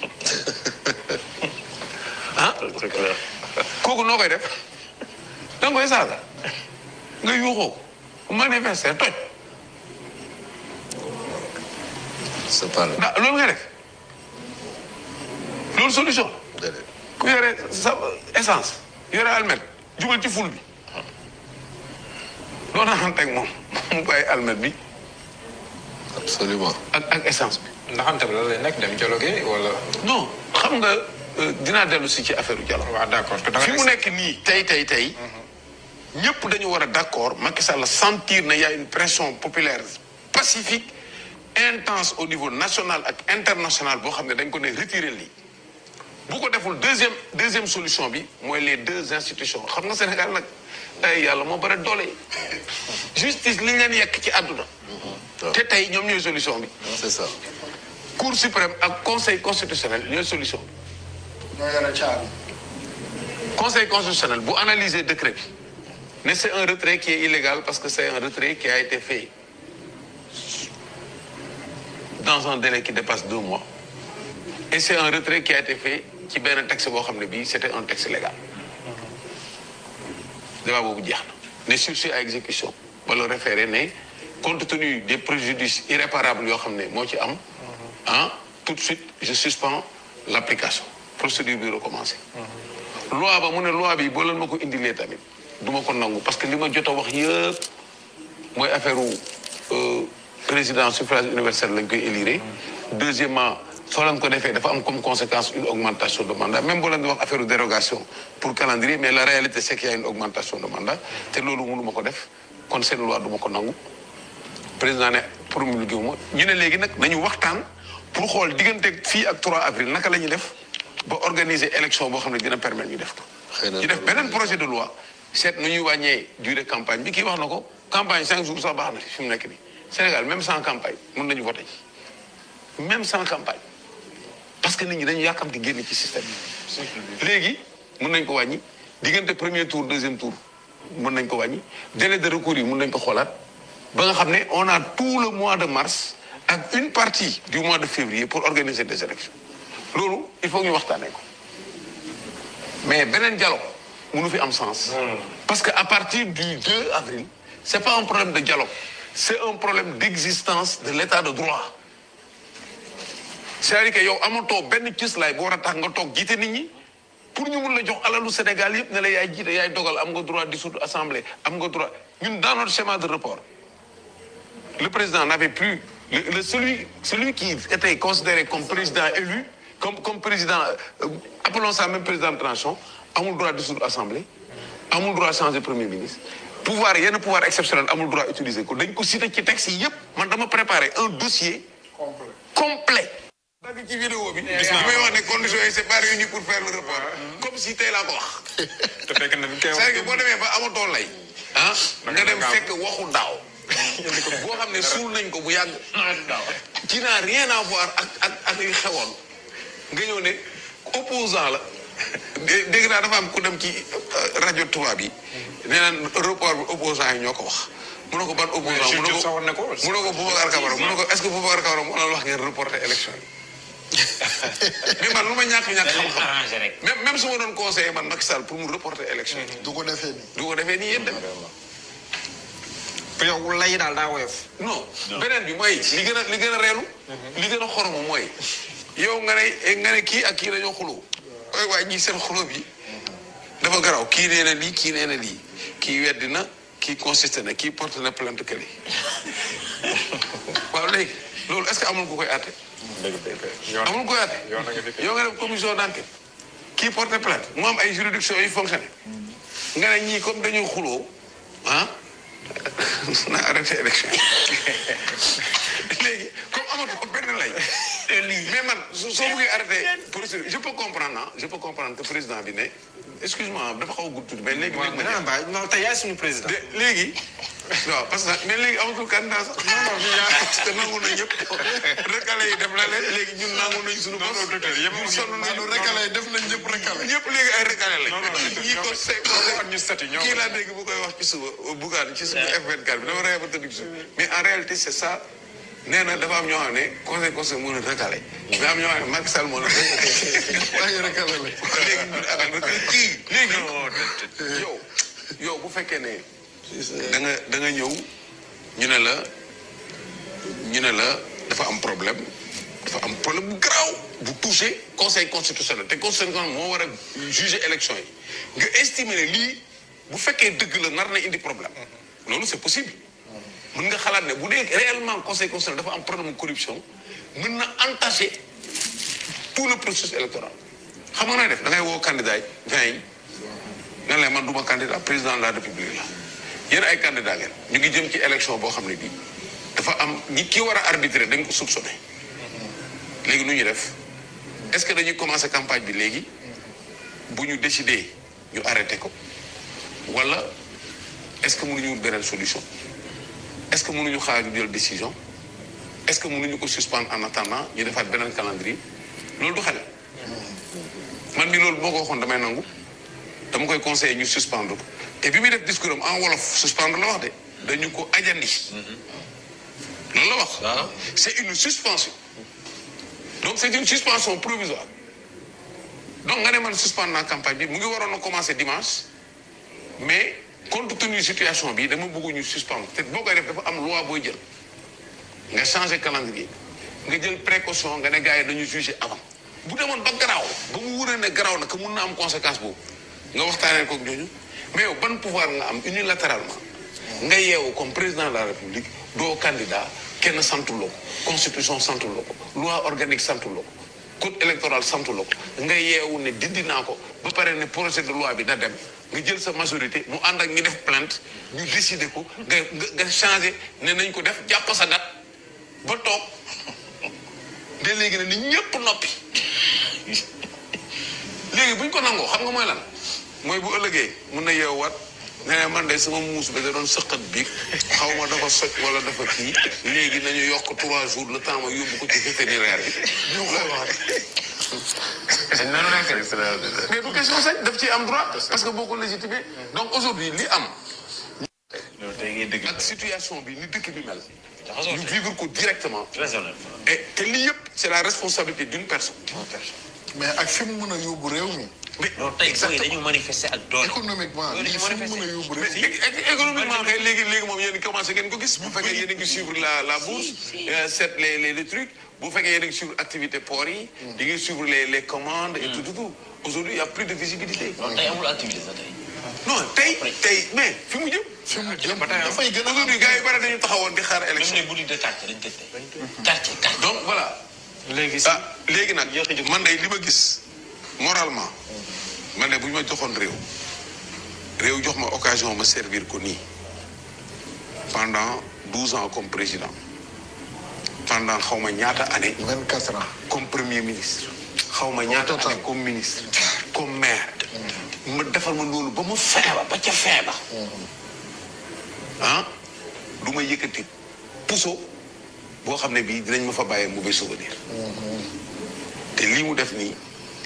ah kooku noo koy def da nga koy saaga nga yuuxoo ko manifester toj c'est pas da loolu nga def loolu solution ku yore sa essence yore almet jubal ci ful bi doo naxanteeg moom mu bàyyi almet bi absolument ak ak essence bi ndaxante bi lan lay nekk dem dialogue wala. non xam nga euh, dinaa dellu si ci affaire u dialogue waaw d'accord te da nga fi mu nekk nii tey tey tey ñëpp dañu war a d'accord Macky Sall sentir na y a une pression populaire pacifique intense au niveau national ak international boo xam ne dañ ko ne retirer lii bu ko deful deuxième deuxième solution bi mooy les deux institutions xam nga Sénégal nag ay yàlla moo bare doole justice li ñu leen yekk ci àdduna te tey ñoom ñooy solution bi c'est ça cour suprême ak conseil constitutionnel ñooy solution bi ñoo yore caabi. conseil constitutionnel bu analyser décret bi ne c'est un retrait qui est illégal parce que c'est un retrait qui a été fait dans un délai qui dépasse deux mois et c'est un retrait qui a été fait ci benn texte boo xam ne bii c'était un texte légal débat boobu jeex na ne sursis à exécution wala référé ne compte tenu des préjudices irréparables yoo xam ne moo ci am ah tout de suite je suspends l'application procédure bi recommencer loi ba mu ne loi bi boo leen ma ko indilee tamit du ma ko nangu parce que li ma jot a wax yëpp mooy affaire u président suffrage universel lañ koy élire deuxièmement soo leen ko defee dafa am comme conséquence une augmentation de mandat même boo leen di wax affaire u dérogation pour calendrier mais la réalité c'est qu'il y a une augmentation de mandat te loolu mënu ma ko def kon seen loi du ma ko nangu président ne promulgué wu ma ñu ne léegi nag nañu waxtaan pour xool diggante fii ak 3 avril naka la ñuy def ba organiser élection boo xam ne dina permettre ñu def ko xëy na ñu def beneen projet de loi seet nu ñuy wàññee durée campagne bi kii wax na ko campagne cinq jours sax baax na fi mu nekk nii Sénégal même sans campagne mën nañu voter ci même sans campagne parce que nit ñi dañu yàkkamti génn ci système bi léegi mën nañ ko wàññi diggante premier tour deuxième tour mën nañ ko wàññi délai de recours yi mën nañ ko xoolaat ba nga xam ne on a tout le mois de mars ak une partie du mois de février pour organiser des élections loolu il faut ñu waxtaanee ko mais beneen dialogue mënu fi am sens parce que à partir du 2 avril c'est pas un problème de dialogue c'est un problème d'existence de l'état de droit c'est-à-dire que yow amatoo benn cëslaay bu war a tax nga toog jiite nit ñi pour ñu mun la jox alalu Sénégal yëpp ne la yaay jiite yaay dogal am nga droit dissoudre assemblée am nga droit ñun dans notre schéma de report le président n'avait plus le, le- celui celui qui était considéré comme président élu comme comme président euh, appelons ça même président de transition amul droit dissoudre assemblée amul droit changer premier ministre pouvoir yenn pouvoir exceptionnel amul droit utiliser ko dañ ko cité ci texte yi yëpp man dama préparer un dossier complet dagg ci vidéo bi li may wax ne conditions yi c'est pas réuni pour faire le report comme si tey laa ko wax te fekk na bi koy c'est que boo demee ba amatoo lay ah nga dem fekk waxu daaw boo xam ne suul nañ ko bu yàgg qui n'a rien à voir ak ak ak yu xewoon nga ñëw ne opposant la dé- dégg naa dafa am ku dem ci euh, rajo tubaab yi nee naan report bi opposant yi ñoo ko wax mu ne ko ban opposant mu ne ko sawoon na ko mu ne ko Boubacar Camara mu ne ko est-ce que Boubacar Camara moo leen wax ngeen reporter élection yi mais man lu ma ñàkk ñàkk xam-xam même même su ma doon conseiller man Macky Sall pour mu reporter élection yi du ko defee nii. du ko defee nii yéen dem yow lay daal daa woyof non beneen bi mooy li gën a li gën a reelu li gën a xoromu mooy yow nga ne nga ne kii ak kii dañoo xuloo waaye waaye ñii seen xuloo bi dafa garaw kii nee na lii kii nee na lii kii weddi na kii consisté na kii porte na plainte kële waaw léegi loolu est-ce que amul ku koy àtte amul ku koy àtte yow nga def commission d'enquête kii porte plainte mu am ay juridiction yu fonctionné nga ne ñii comme dañuy xuloo ah na arrêté élection léegi comme amatu ko benn lay mais man su- soo bëggee arrêté procédure je peux comprendre ah je peux comprendre que président bi ne excuse-moi dafa xaw a gudd tuuti mais léegi léegi ma non bàyyi non tey yaay suñu président de léegi waaw parce que mais léegi amatul candidat sax non non ñu ñaar parce que nangu na ñëpp recalé yi def la leen léegi ñun nangu nañ suñu bopp ñun sonn nañu recalé def nañ ñëpp recalé. ñëpp léegi ay recalé lañ ñii ko say ñu sati ñoo kii laa dégg bu koy wax ci suba Bougane ci suba F24 bi dama ree ba tëdd ci suba mais en réalité c'est ça nee na dafa am ñoo xam ne conseil conseil mën a recalé mais am ñoo xam ne Macky Sall moo la waaye recalé la léegi ñun ak kii léegi yow yow bu fekkee ne da nga da nga ñëw ñu ne la ñu ne la dafa am problème dafa am problème bu garaaw bu touché conseil constitutionnel te conseil constitutionnel moo war a juger élection yi nga estimer ne lii bu fekkee dëgg la nar na indi problème loolu c'est possible mën nga xalaat ne bu dee réellement conseil constitutionnel dafa am problème de corruption mën na entacher tout le processus électoral xam nga nooy def da ngay woo candidat yi vingt yi nga ne leen man duma candidat président de la république la yéen ay candidat ngeen ñu ngi jëm ci élection boo xam ne bii dafa am ñi ki war a arbitrer dañ ko soupçonné léegi nu ñuy def est-ce que dañuy commencer campagne bi léegi bu ñu décider ñu arrêté ko wala est-ce que mënuñu wut beneen solution est-ce que mënuñu xaar ñu jël décision est-ce que mënuñu ko suspendre en attendant ñu defaat beneen calendrier loolu du xale man mi loolu boo ko waxoon damay nangu dama koy conseiller ñu suspendre ko te bi muy def discours am en wolof suspendre la wax de dañu ko ajandi loolu la wax c'est une suspension donc c'est une suspension provisoire donc nga ne man suspendre naa campagne bi mu ngi waroon a commencer dimanche mais compte tenu situation bi dama bëgg ñu suspendre te boo koy def dafa am loi booy jël nga changer calendrier nga jël précaution nga ne gars yi dañu juger avant bu demoon ba garaaw ba mu wuree ne garaaw na que mun na am conséquence boobu nga waxtaanee kook ñooñu mais yow ban pouvoir nga am unilatéralement nga yeewu comme président de la république doo candidat kenn santuloo ko constitution santuloo ko loi organique santuloo ko code électoral santuloo ko nga yeewu ne dindi naa ko ba pare ne projet de loi bi na dem nga jël sa majorité mu ànd ak ñi def plainte ñu décider ko nga nga nga changé ne nañ ko def jàpp sa dat ba toog de léegi ne ni ñëpp noppi léegi buñ ko nangoo xam nga mooy lan mooy bu ëllëgee mun na yeewaat ne ne man de sama muus bi da doon sëqat bi xaw ma dafa soj wala dafa kii léegi nañu yokk trois jours le temps ma yóbbu ko ci vétérinaire bi ñu koy wax mais du question sañ daf ci am droit parce que boo ko légitimé donc aujourd'hui li am ak situation bi ni dëkk bi mel ñu vivre ko directement et te lii yëpp c'est la responsabilité d'une personne mais ak fi mu mën a yóbbu réew mi. mais non tey booy dañu manifester ak doole. économiquement lii fi mu mën a yóbbu réew mi. mais économiquement kay léegi léegi moom yéen commencé ngeen ko gis bu fekkee yéen a ngi suivre la la bourse set les les les trucs bu fekkee yéen a ngi suivre activité port yi di ngi suivre les les commandes et tout tout tout aujourd'hui il y a plus de visibilité non tey amul activité sax tey. non tey tey mais fi mu jëm fi mu jëm dafay gën a aujourd'hui gars yi bari dañu taxawoon di xaar élection même les boutiques de quartier dañ tëj tey. quartier quartier. donc voilà léegi ah léegi nag man de li ma gis moralement man de bu ñu ma joxoon réew réew jox ma occasion ma servir ko nii pendant douze ans comme président pendant xaw ma ñaata année vingt quatre ans. comme premier ministre xaw ma ñaata année comme ministre comme maire ma defal ma loolu ba mu feeba ba ca feeba ah du ma yëkkati puso boo xam ne bii dinañ ma fa bàyyee mauvais souvenir te lii mu def nii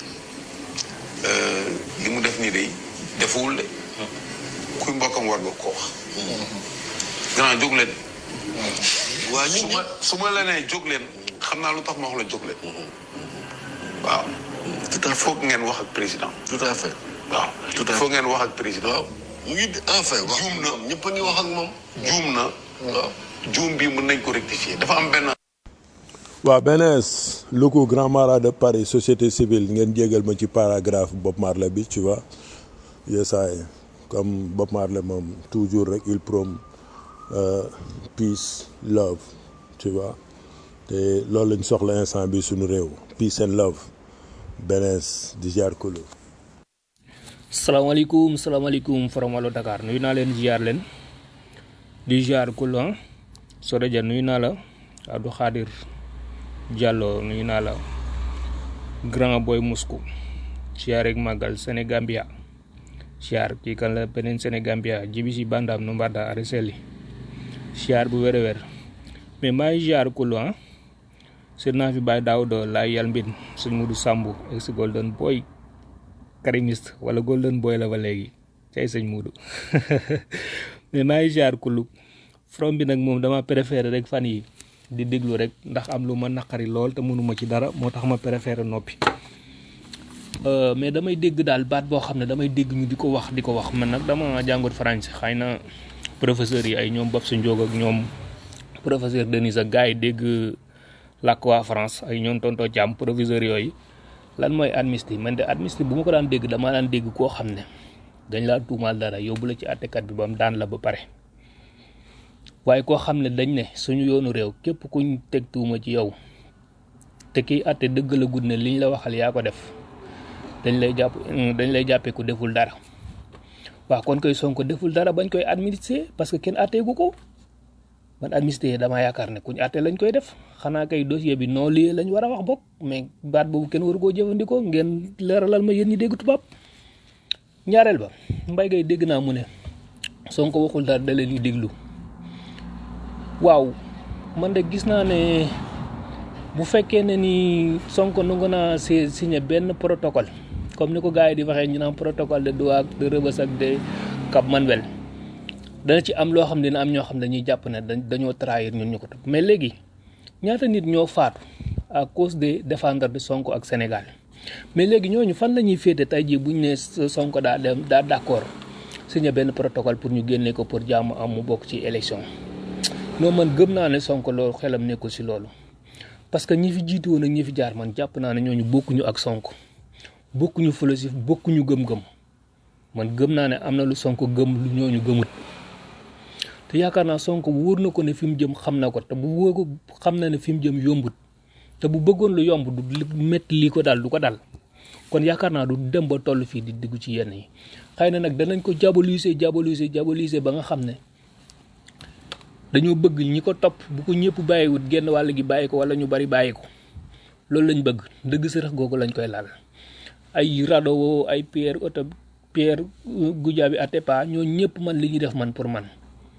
li mu def nii day defuwul de kuy mbokkam war nga ko wax grand jóg leen waa su ma su ma la nee jóg leen xam naa lu tax ma wax la jóg leen waaw tout à faut ngeen wax ak président tout à fait. waaw Tout à il faut ngeen wax ak président waaw mu ngi enfin wax juum na ñëpp a ngi wax ak moom. juum na waaw. juum bi mën nañ ko rectifier dafa am benn waaw BNS locaux Grand Marat de Paris société civile ngeen jégal ma ci paragraphe Bob Marley bi tu vois yesaay comme Bob Marley moom toujours rek il prône euh, peace love tu vois te loolu lañ soxla instant bi suñu réew peace and love BNS di jaar kulu salaamaaleykum salaamaaleykum forom Wallu Dakar nuyu naa leen ziar leen di ziar kul ah Soreja nuyu naa la Abdou Khadir Diallo nuyu naa la Grand Boy Moscou ziar ak Magal Sénégambia ziar kii kan la beneen Sénégambia jibi si bandam no mbarda are seli ziar bu wér a wér mais maa ngi ziar kul ah seet naa fi Baye Daouda laay yal mbin sëñ Mudu Sambu ex Golden Boy karimiste wala golden boy la ba léegi cay sëñ Muudu mais maa ngi jaar kullu from bi nag moom dama préféré rek fan yi di déglu rek ndax am lu ma naqari lool te mënuma ci dara moo tax ma préféré noppi Euh, mais damay dégg daal baat boo xam ne damay dégg ñu di ko wax di ko wax man nag dama jàngut français xëy na professeurs yi ay ñoom Babs Ndiog ak ñoom professeur Denis ak gars yi dégg làkk waa France ay ñoom tonto Thiam professeur yooyu lan mooy amnistie man de amnistie bu ma ko daan dégg dama daan dégg koo xam ne dañ laa tuumaal dara yóbbu la ci àttekat bi ba mu daan la ba pare waaye koo xam ne dañ ne suñu yoonu réew képp kuñ teg tuuma ci yow te kiy àtte dëgg la gudd ne liñ la waxal yaa ko def dañ lay jàpp dañ lay jàppee ku deful dara waaw kon koy Sonko deful dara bañ koy administrer parce que kenn àtteegu ko man administrer damaa yaakaar ne kuñ àtte lañ koy def xanaa kay dossier bi non lié lañ war a wax bokk mais baat boobu kenn waru koo jëfandikoo ngeen leeralal ma yéen ñi dégg tubaab ñaareel ba mbay gay dégg naa mu ne Sonko waxul dara da leen di déglu waaw man de gis naa ne bu fekkee ne ni Sonko nangu naa si signé benn protocole comme ni ko gars yi di waxee ñu naan protocole de Douala de Rebeuss ak de Cap Manuel dana ci am loo xam ne dina am ñoo xam ne dañuy jàpp ne dañ dañoo trahir ñun ñu ko topp mais léegi ñaata nit ñoo faatu à cause des défenseurs de Sonko ak Sénégal mais léegi ñooñu fan la ñuy féete tey jii bu ñu nee Sonko daa dem daa d' accord signé benn protocole pour ñu génnee ko pour jàmm am mu bokk ci élection non man gëm naa ne Sonko loolu xelam nekkul si loolu. parce que ñi fi jiitu woon ak ñi fi jaar man jàpp naa ne ñooñu bokkuñu ak Sonko bokkuñu philosophe bokkuñu gëm-gëm man gëm naa ne am na lu Sonko gëm lu ñooñu gëmut te yaakaar naa Sonko wóor na ko ne fi mu jëm xam na ko te bu wóor ko xam na ne fi mu jëm yombut te bu bëggoon lu yomb du métti lii ko daal du ko dal kon yaakaar naa du dem ba toll fii di diggu ci yenn yi xëy na nag danañ ko diaboliser diaboliser diaboliser ba nga xam ne dañoo bëgg ñi ko topp bu ko ñëpp bàyyiwut genn wàll gi bàyyi ko wala ñu bari bàyyi ko loolu lañ bëgg dëgg sërëx googu lañ koy laal ay Radowo ay Pierre Oto Pierre Goudiaby Atepa ñoo ñëpp man li ñuy def man pour man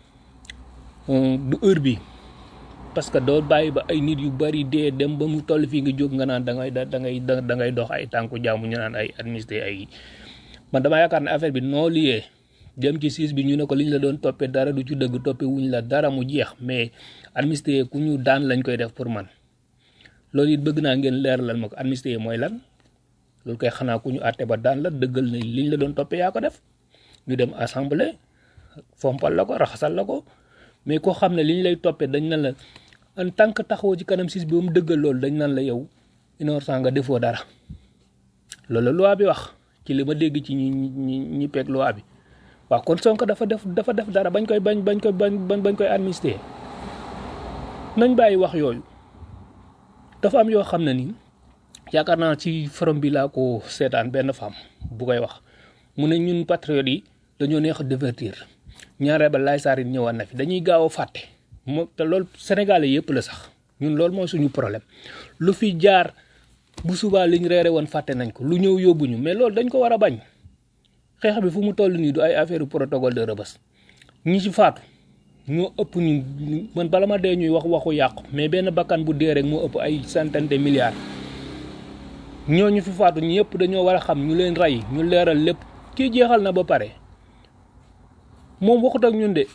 du heure bi parce que doo bàyyi ba ay nit yu bari dee dem ba mu toll fii nga jóg nga naan da ngay da ngay da ngay dox ay tànku jaamu ñu naan ay administré ay man dama yaakaar ne affaire bi noo liyee dem ci siis bi ñu ne ko liñ la doon toppee dara du ci dëgg toppee wuñ la dara mu jeex mais administré ku ñu daan lañ koy def pour man loolu it bëgg naa ngeen leeralal ma ko administré mooy lan loolu koy xanaa ku ñu àtte ba daan la dëggal ne liñ la doon toppee yaa ko def ñu dem assemblée fompal la ko raxasal la ko mais koo xam ne liñ lay toppee dañ nan la en tant que taxawoo ci kanam siis bi ba mu dëggal loolu dañ nan la yow innocent nga defoo dara loolu la loi bi wax ci li ma dégg ci ñi ñi ñi peeg loi bi waaw kon Sonko dafa def dafa def dara bañ koy bañ bañ koy bañ bañ koy administrer nañ bàyyi wax yooyu dafa am yoo xam ne ni yaakaar naa ci forum bi laa ko seetaan benn femme bu koy wax mu ne ñun patriotes yi dañoo neex a divertir ñaareel ba laay saar yi ñëwaat na fi dañuy gaaw a fàtte moo te loolu sénégalais yëpp la sax ñun loolu mooy suñu problème lu fi jaar bu subaa liñ reere woon fàtte nañ ko lu ñëw yóbbuñu mais loolu dañ ko war a bañ xeex bi fu mu toll nii du ay affaire protocole de Rebeuss ñi ci faatu ñoo ëpp ñu man bala ma dee ñuy wax waxu yàqu mais benn bakkan bu dee rek moo ëpp ay centaine de milliards ñooñu fi faatu ñëpp dañoo war a xam ñu leen rey ñu leeral lépp kii jeexal na ba pare moom waxut ak ñun de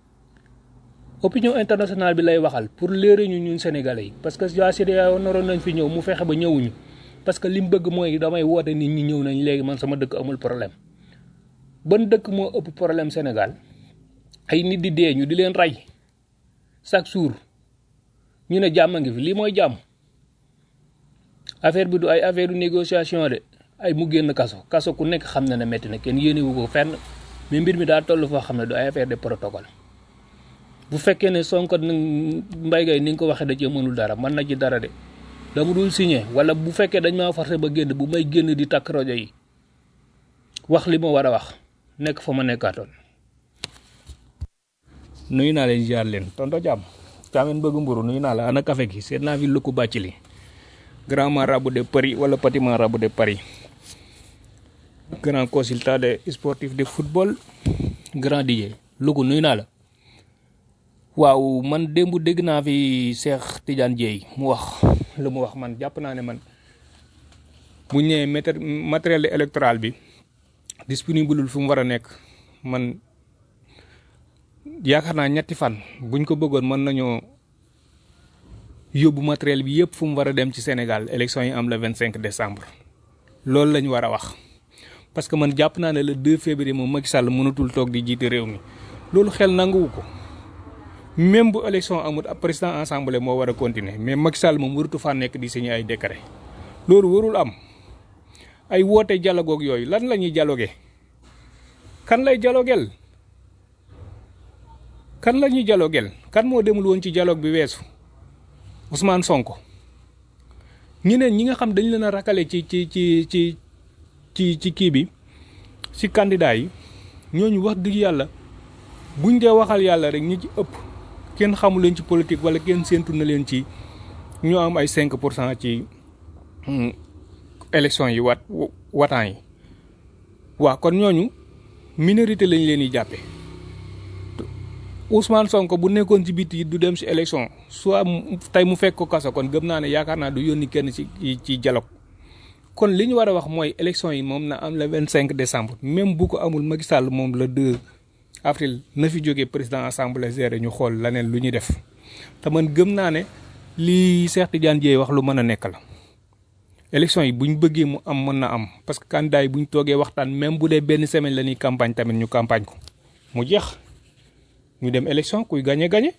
opinion internationale bi lay waxal pour léere ñu ñun sénégalais yi parce que waa CEDEAO naroon nañ fi ñëw mu fexe ba ñëwuñu parce que li mu bëgg mooy damay woote nit ñi ñëw nañ léegi man sama dëkk amul problème ban dëkk moo ëpp problème Sénégal ay nit di dee ñu di leen rey chaque jour ñu ne jàmm ngi fi lii mooy jàmm affaire bi du ay affaire du négociation de ay mu génn kaso kaso ku nekk xam na ne métti na kenn yéenewu ko fenn mais mbir mi daa toll foo xam ne du ay affaire de protocole bu fekkee ne Sonko mbay gay ni nga ko waxee da cee mënul dara mën na ci dara de dama dul signé wala bu fekkee dañ maa forcé ba génn bu may génn di takk rajo yi wax li ma war a wax nekk fa ma nekkaatoon. nuyu naa leen ziar leen tonto jàmm caamen bëgg mburu nuyu naa la ana café gi seet naa fi lëkku bàcc li grand marabout de Paris wala petit marabout de Paris grand consultant de sportif de football grand DJ Louga nuyu naa la waaw man démb dégg naa fi Cheikh Tidiane Dieye mu wax lu mu wax man jàpp naa ne man bu ñëwee matériel électoral bi disponible fu mu war a nekk man yaakaar naa ñetti fan buñ ko bëggoon mën nañoo yóbbu matériel bi yëpp fu mu war a dem ci Sénégal élection yi am le 25 décembre loolu la ñu war a wax parce que man jàpp naa ne le 2 février moom Macky Sall mënatul toog di jiite réew mi loolu xel nanguwu ko même bu élection amul ab président assemblée moo war a continuer mais Macky Sall moom waratu faa nekk di signé ay décret loolu warul am ay woote dialogue ak yooyu lan la ñuy dialogué kan lay dialoguel kan la ñuy dialoguel kan moo demul woon ci dialogue bi weesu Ousmane Sonko ñeneen ñi nga xam dañ leen a rakale ci ci ci ci ci ci kii bi ci candidat yi ñooñu wax dëgg yàlla buñ dee waxal yàlla rek ñi ci ëpp kenn xamu leen ci politique wala kenn séentu na leen ci ñu am ay 5 pour cent ci élection yi wat wataan yi waa kon ñooñu minorité lañ leen di jàppe Ousmane Sonko bu nekkoon ci biti du dem ci élection soit tey mu fekk ko kaso kon gëm naa ne yaakaar naa du yónni kenn ci ci dialogue kon li ñu war a wax mooy élection yi moom na am le 25 décembre même bu ko amul Macky Sall moom le 2 avril na fi jógee président assemblée géré ñu xool leneen lu ñuy def te man gëm naa ne lii Cheikh Tidiane Dièye wax lu mën a nekk la. élection yi buñ bëggee mu am mën na am parce que candidat yi buñ toogee waxtaan même bu dee benn semaine la ñuy campagne tamit ñu campagne ko mu jeex ñu dem élection kuy gagné gagné.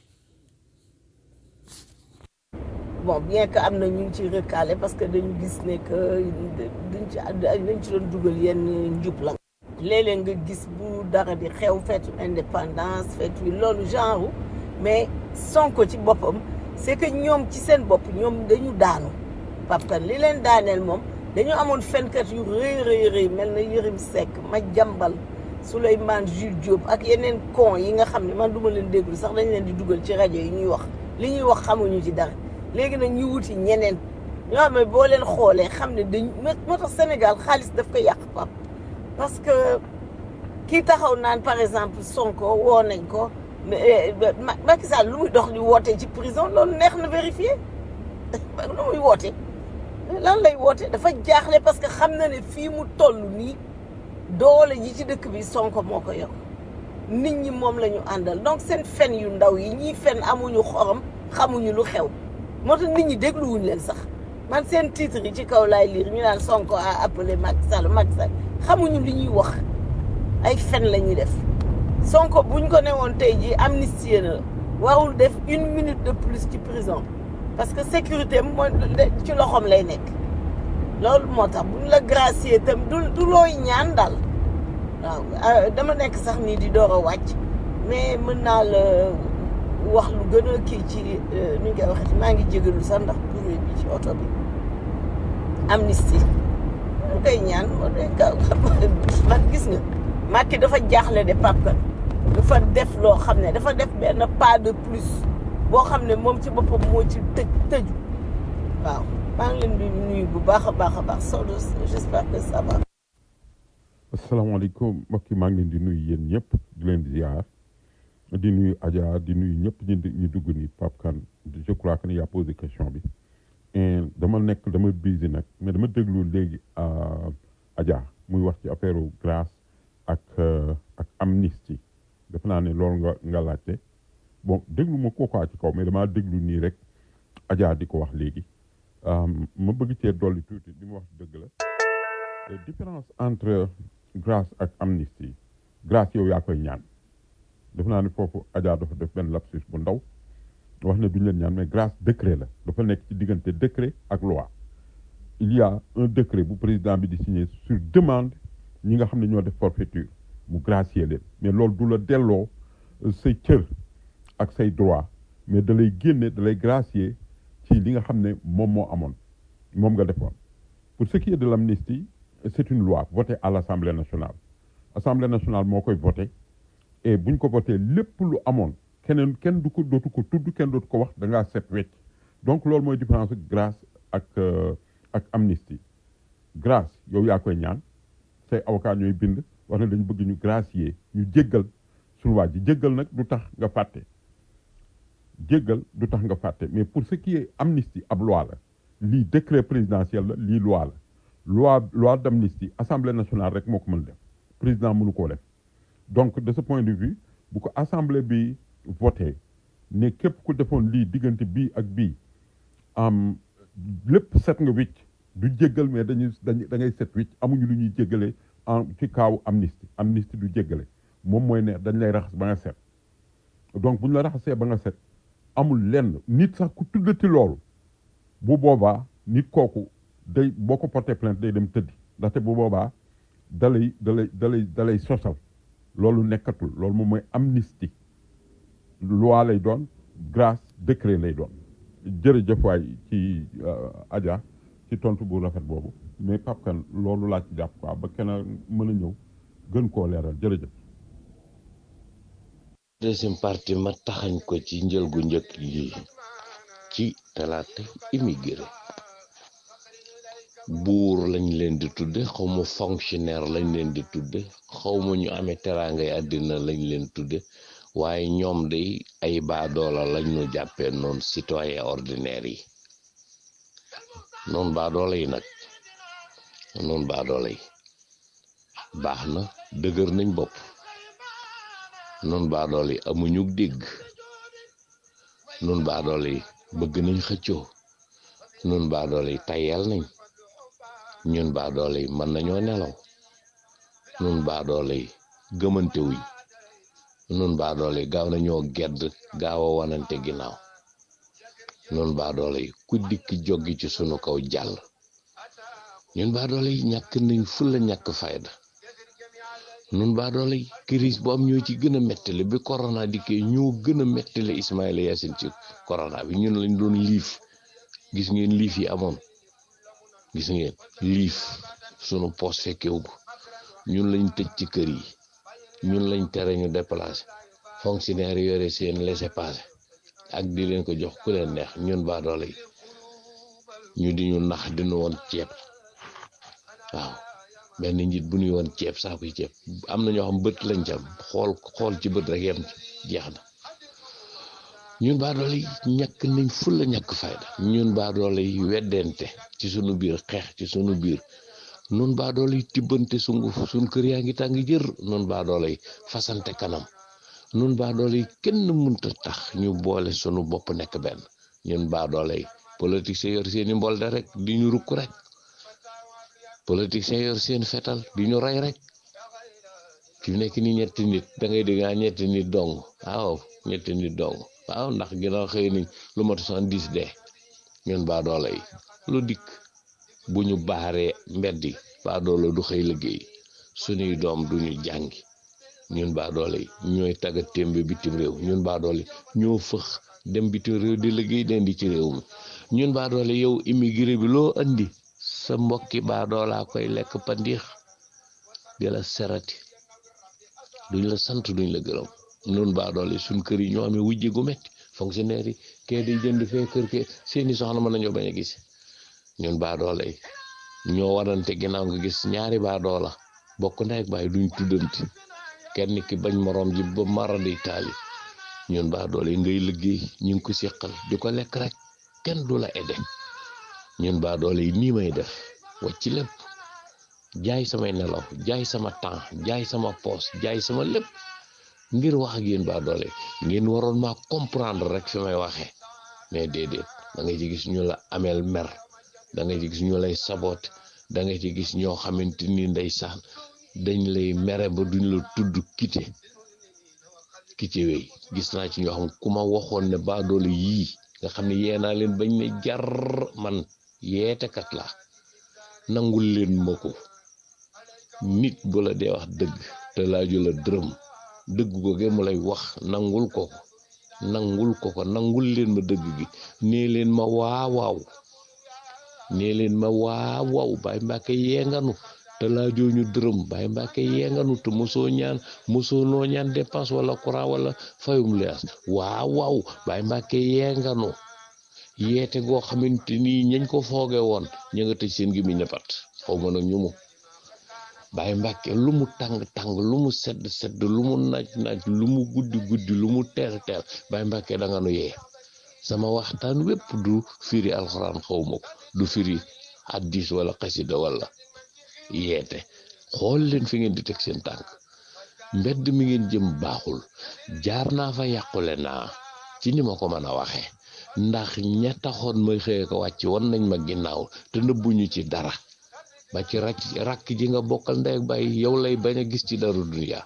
bon bien que am na ñu ngi ci recalé parce que dañu gis ne que duñ ci dañ ci doon dugal yenn njub la. léeg-léeg nga gis bu dara di xew feetu indépendance feetu loolu genre mais Sonko ci boppam c'est que ñoom ci seen bopp ñoom dañu daanu. Pape Kane li leen daaneel moom dañu amoon fenkat yu rëy rëy rëy mel na Yërim Seck ma jàmbal Souleymane Jules Diop ak yeneen con yi nga xam ne man duma leen déglu sax dañ leen di dugal ci rajo yi ñuy wax li ñuy wax xamuñu ci dara léegi nag ñu wuti ñeneen ñoo xam ne boo leen xoolee xam ne dañ moo tax Sénégal xaalis daf ko yàq Pape parce que kii taxaw naan par exemple Sonko woo nañ ko Macky Sall lu muy dox di woote ci prison loolu neex na vérifier lu muy woote lan lay woote dafa jaaxle parce que xam na ne fii mu toll nii doole ji ci dëkk bi Sonko moo ko yor nit ñi moom la ñu àndal donc seen fen yu ndaw yi ñii fen amuñu xorom xamuñu lu xew moo tax nit ñi dégluwuñ leen sax man seen titre yi ci kaw laay lire ñu naan Sonko a appelé Macky Sall Macky Sall xamuñu li ñuy wax ay fen la ñuy def Sonko buñ ko newoon tey jii amnistie na warul def une minute de plus ci prison parce que sécurité am mooy ci loxoom lay nekk loolu moo tax buñ la gracier tam du du looy ñaan daal waaw dama nekk sax nii di door a wàcc mais mën naa la wax lu gën a kii ci nu ñu koy waxee maa ngi jégalu sax ndax bruit bi ci oto bi amnistie mu koy ñaan man gis nga Macky dafa jaaxle de Pape Kane dafa def loo xam ne dafa def benn pas de plus boo xam ne moom ci boppam moo ci tëj tëju waaw maa ngi leen di nuyu bu baax a baax a baax Sodo j'espère que ça va. asalaamaaleykum mbokk yi maa ngi leen di nuyu yéen ñëpp di leen ziar di nuyu Adja di nuyu ñëpp ñu ñu dugg ni Pape Kane je crois que ni yaa posé question bi et dama nekk dama busy nag mais dama déglu léegi Adja muy wax ci affaire grâce ak ak amnistie defe naa ne loolu nga nga laajte bon déglu ma ko quoi ci kaw mais damaa déglu nii rek Adja di ko wax léegi ma bëgg cee dolli tuuti li mu wax dëgg la différence entre grâce ak amnistie grâce yow yaa koy ñaan defe naa ne foofu Adja dafa def benn lapsus bu ndaw wax ne duñ leen ñaan mais grâce décret la dafa nekk ci diggante décret ak loi il y a un décret bu président bi di signer sur demande ñi nga xam ne ñoo def forfaiture mu gracier leen mais loolu du la delloo say cër ak say droit mais da lay génne da lay gracier ci li nga xam ne moom moo amoon moom nga defoon pour ce qui est de l'amnistie c'est une loi votée à l'Assemblée nationale Assemblée nationale moo koy voté et buñ ko voté lépp lu amoon keneen kenn du ko dootu ko tudd kenn dootu ko wax da ngaa set wecc donc loolu mooy différence grâce ak ak amnistie grâce yow yaa koy ñaan say avocat ñooy bind wax ne dañu bëgg ñu gracier ñu jéggal suñu waa ji jéggal nag du tax nga fàtte jéggal du tax nga fàtte mais pour ce qui est amnistie ab loi la lii décret présidentiel la lii loi la loi loi d'amnistie assemblée nationale rek moo ko mën def président mënu koo def donc de ce point de vue bu ko assemblée bi voté ne képp ku defoon lii diggante bii ak bii am lépp set nga wicc du jéggal mais dañuy dañuy da ngay set wicc amuñu lu ñuy jéggale en ci kaawu amnistie amnistie du jéggale moom mooy ne dañ lay raxas ba nga set donc bu ñu la raxasee ba nga set amul lenn nit sax ku tuddati loolu bu boobaa nit kooku day boo ko porté plainte day dem tëddi ndaxte bu boobaa dalay dalay dalay dalay sosal loolu nekkatul loolu moom mooy amnistie loi lay doon grâce décret lay doon jërëjëf waay ci Adja ci tontu bu rafet boobu mais Pape Kane loolu laa ci jàpp quoi ba kenn mën a ñëw gën koo leeral jërëjëf. deuxième partie ma taxañ ko ci njël gu njëkk yi ci talaata immigré buur lañ leen di tudde xawma fonctionnaire lañ leen di tudde xawma ñu amee teraangay àddina lañ leen tudde waaye ñoom day ay baadoola lañ ñu jàppee noonu citoyen ordinaire yi noonu baadoola yi nag noonu baadoola yi baax na dëgër nañ bopp noonu baadoole yi amuñu dégg noonu baadoole yi bëgg nañ xëccoo noonu baadoole yi tayal nañ ñun baadoole yi mën nañoo nelaw noonu baadoole yi gëmante wuñ noonu baadoole yi gaaw nañoo gedd gaaw a wanante ginnaaw noonu baadoole yi ku dikk joggi ci sunu kaw jàll ñun baadoole yi ñàkk nañ fulla ñàkk fayda nun baa doole crise bu am ñoo ci gën a mettale bi corona dikkee ñoo gën a mettale Ismaïla Yacine ci corona bi ñun lañ doon liif gis ngeen liif yi amoon gis ngeen liif sunu poos fekkewu ko ñun lañ tëj ci kër yi ñun lañ tere ñu déplacé fonctionnaire yore seen laissez-passer ak di leen ko jox ku leen neex ñun baa doole yi ñu di ñu nax dinu woon ceeb waaw benn njiit bu ñuy woon ceeb saakuy ceeb am na ñoo xam bët lañ cam xool xool ci bët rek yem jeex na ñun baadoole yi ñàkk nañ fulla ñàkk fayda ñun baadoole yi weddente ci sunu biir xeex ci sunu biir nun baadoole yi tibbante sunguf sunu kër yaa ngi tàng jër nun baadoole yi fasante kanam nun baadoole yi kenn munta tax ñu boole sunu bopp nekk benn ñun baadoole yi politique se yor seeni mbolde rek di ñu rukk rek politiciens yor seen fetal di ñu rey rek fi mu nekk ni ñetti nit da ngay dégg ñetti nit dong waaw ñetti nit dong waaw ndax ginnaaw xëy nañ lu mat soixante-dix de ñun baa doole yi lu dikk bu ñu baaree mbedd yi baa doole du xëy liggéey suñuy doom duñu jàngi ñun baa doole yi ñooy tagga témbe bitim réew ñun baa doole ñoo fëx dem bitim réew di liggéey den di ci réew mi ñun baa doole yow immigré bi loo andi sa mbokki baadoolaa koy lekk pandiix di la serati duñ la sant duñ la gërëm nun baadoole suñ kër yi ñoo amee wujje gu metti fonctionnaire yi kee di jënd fee kër ke seeni soxna mën nañoo bañ a gis ñun baadoole yi ñoo warante ginnaaw nga gis ñaari baadoola bokk ndey ak baay duñ tuddanti kenn ki bañ moroom ji ba maradi taali ñun baadoole yi ngay liggéey ñu ngi ko seqal di ko lekk rek kenn du la aidé ñun baa doole yi nii may def wàcc lépp jaay samay nelaw jaay sama temps jaay sama poos jaay sama lépp ngir wax ak yéen baa doole ngeen waroon maa comprendre rek fi may waxee mais déedéet da ngay ci gis ñu la ameel mer da ngay ci gis ñu lay sabote da ngay ci gis ñoo xamante ni ndeysaan dañ lay mere ba duñ la tudd kite kite wey gis naa ci ñoo xam ku ma waxoon ne baa doole yii nga xam ne yee naa leen bañ ne jar man yeetekat la nangul leen ma ko nit bu la dee wax dëgg te laaju la dërëm dëgg googe mu lay wax nangul ko ko nangul ko ko nangul leen ma dëgg gi nee leen ma waawaaw nee leen ma waawaaw Baay Mbàkke yee nganu te laajoo ñu dërëm Baay Mbàkke yee nganu te mosoo ñaan mosoo noo ñaan dépense wala courant wala fayum leas waawaaw Baay Mbàkke yee nganu yeete goo xamante ni ñañ ko fooge woon ña nga tëj seen gémmiñ ne pat xaw ma nag ñu mu Baay Mbàkke lu mu tàng tàng lu mu sedd sedd lu mu naaj naaj lu mu guddi guddi lu mu teel teel Baay Mbàkke da nga nu yee sama waxtaan wépp du firi alxuraan xaw ma ko du firi hadis wala xasida wala yeete xool leen fi ngeen di teg seen tànk mbedd mi ngeen jëm baaxul jaar naa fa yàqule naa ci ni ma ko mën a waxee ndax ña taxoon may xëye ko wàcc wan nañ ma ginnaaw te nëbbuñu ci dara ba ci rakk rakk ji nga bokkal ndey ak bàyyi yow lay bañ a gis ci dara duniya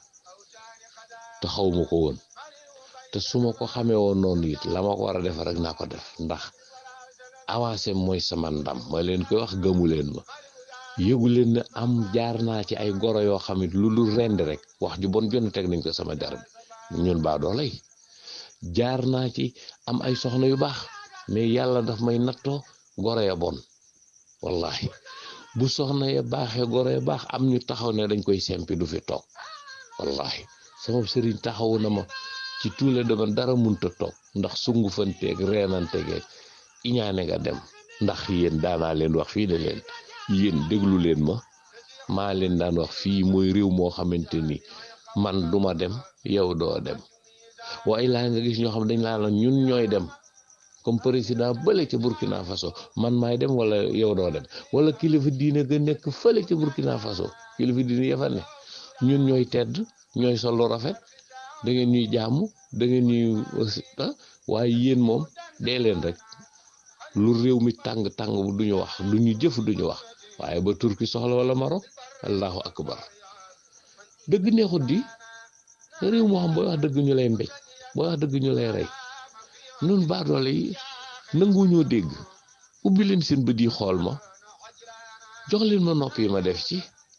te xaw ma ko woon te su ma ko xamee woon noonu it la ma ko war a def rek naa ko def ndax avancé mooy sama ndam ma leen koy wax gëmu leen ma yëgu leen ne am jaar naa ci ay goro yoo xam it lu dul rend rek wax ju bon jonn teg nañ ko sama der bi ñun baa doolay jaar naa ci am ay soxna yu baax mais yàlla daf may nattoo goro ya bon wallahi bu soxna ya baaxee goro ya baax am ñu taxaw ne dañ koy sempi du fi toog wallahi sama sëriñ taxawu na ma ci tous les domaines dara munta toog ndax sungu fanteeg reenantegeeg iñaane nga dem ndax yéen daanaa leen wax fii ne leen yéen déglu leen ma maa leen daan wax fii mooy réew moo xamante ni man duma dem yow doo dem waaye laa nga gis ñoo xam dañ laa la ñun ñooy dem comme président bële ca Burkina Faso man maay dem wala yow doo dem wala kilifa diine ga nekk fële ca Burkina Faso kilifa diine ya fa ne ñun ñooy tedd ñooy sol lu rafet da ngeen ñuy jàmm da ngeen ñuy waaye yéen moom dee leen rek lu réew mi tàng tàng bu duñu wax duñu jëf duñu wax waaye ba turki soxla wala Maroc allahu akbar dëgg neexut di réew moo xam booy wax dëgg ñu lay mbéj booy wax dëgg ñu lay rey nun baadoole yi nanguñoo dégg ubbi leen seen bët yi xool ma jox leen ma nopp yi ma def ci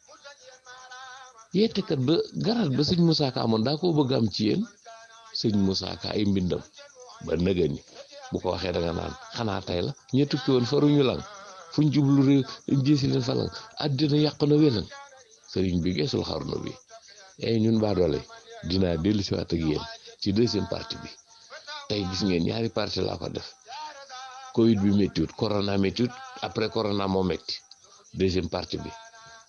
yeetekat ba garaat ba sëñ Moussa Ka amoon daa koo bëgg am ci yéen sëñ Moussa Ka ay mbindam ba nëgëni bu ko waxee da nga naan xanaa tey la ñe tukki woon faruñu lang fuñ jublu réew jéesi leen falang àddina yàq na welan sëriñ bi geesul xarnu bi ay ñun baadoole dinaa dellu si waat ak yéen ci deuxième partie bi tey gis ngeen ñaari partie laa ko def covid bi méttiwut corona méttiwut après corona moo métti deuxième partie bi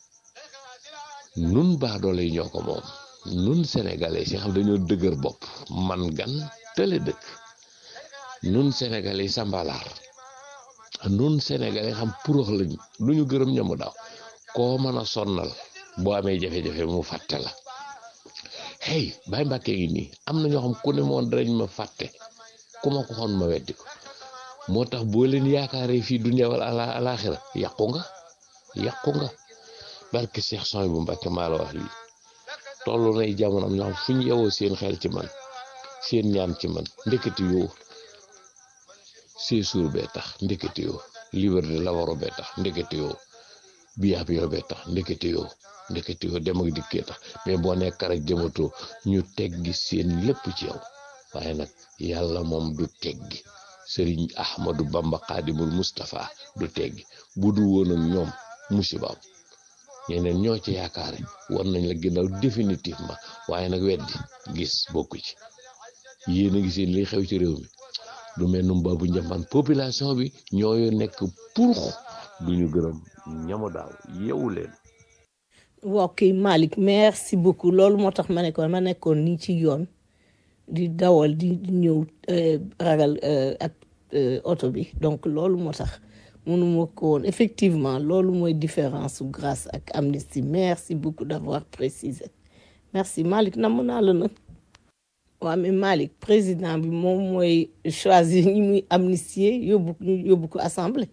nun baadoole yi ñoo ko moom nun sénégalais yi xam dañoo dëgër bopp man gan tële dëkk nun sénégalais yi sambalaar nun sénégalais xam purox lañu du ñu gërëm ñamu daaw koo mën a sonnal boo amee jafe-jafe mu fàtte la hey Baye Mbàkke ngi nii am na ñoo xam ku ne moon darañ ma fàtte ku ma ko xoon ma weddi ko moo tax boo leen yaakaaree fii dunya wala ala alaxira yàqu nga yàqu nga barke Cheikh Soy bu Mbàkke maa la wax lii toll nay jamono am ñoo xam fu ñu yewoo seen xel ci man seen ñaan ci man ndeketi yoo séesuur bee tax ndeketi yoo liberté la waro bee tax ndeketi yoo biyaab yoo bee tax ndeketi yoo ndeketi yoo dem ak dikkee tax mais boo nekk rek jëmatoo ñu teggi seen lépp ci yow waaye nag yàlla moom du teggi sëriñ ahmadu bamba xaadimul mustapha du teggi bu du woon ak ñoom musibaam ñeneen ñoo ci yaakaare war nañ la ginnaaw définitivement waaye nag weddi gis bokku ci yéen a giseen li xew ci réew mi du mel num baabu njambaan population bi ñooyu nekk pour duñu gërëm ñamu daaw yeewu leen ok Malick merci beaucoup loolu moo tax ma ne ko ma nekkoon nii ci yoon di dawal di ñëw ragal ak oto bi donc loolu moo tax mënuma ko woon effectivement loolu mooy différence su grâce ak amnistie merci beaucoup d'avoir précisé merci Malick namm naa la nag waaw mais Malick président bi moom mooy choisir ñi muy amnistier yóbbu yóbbu ko assemblée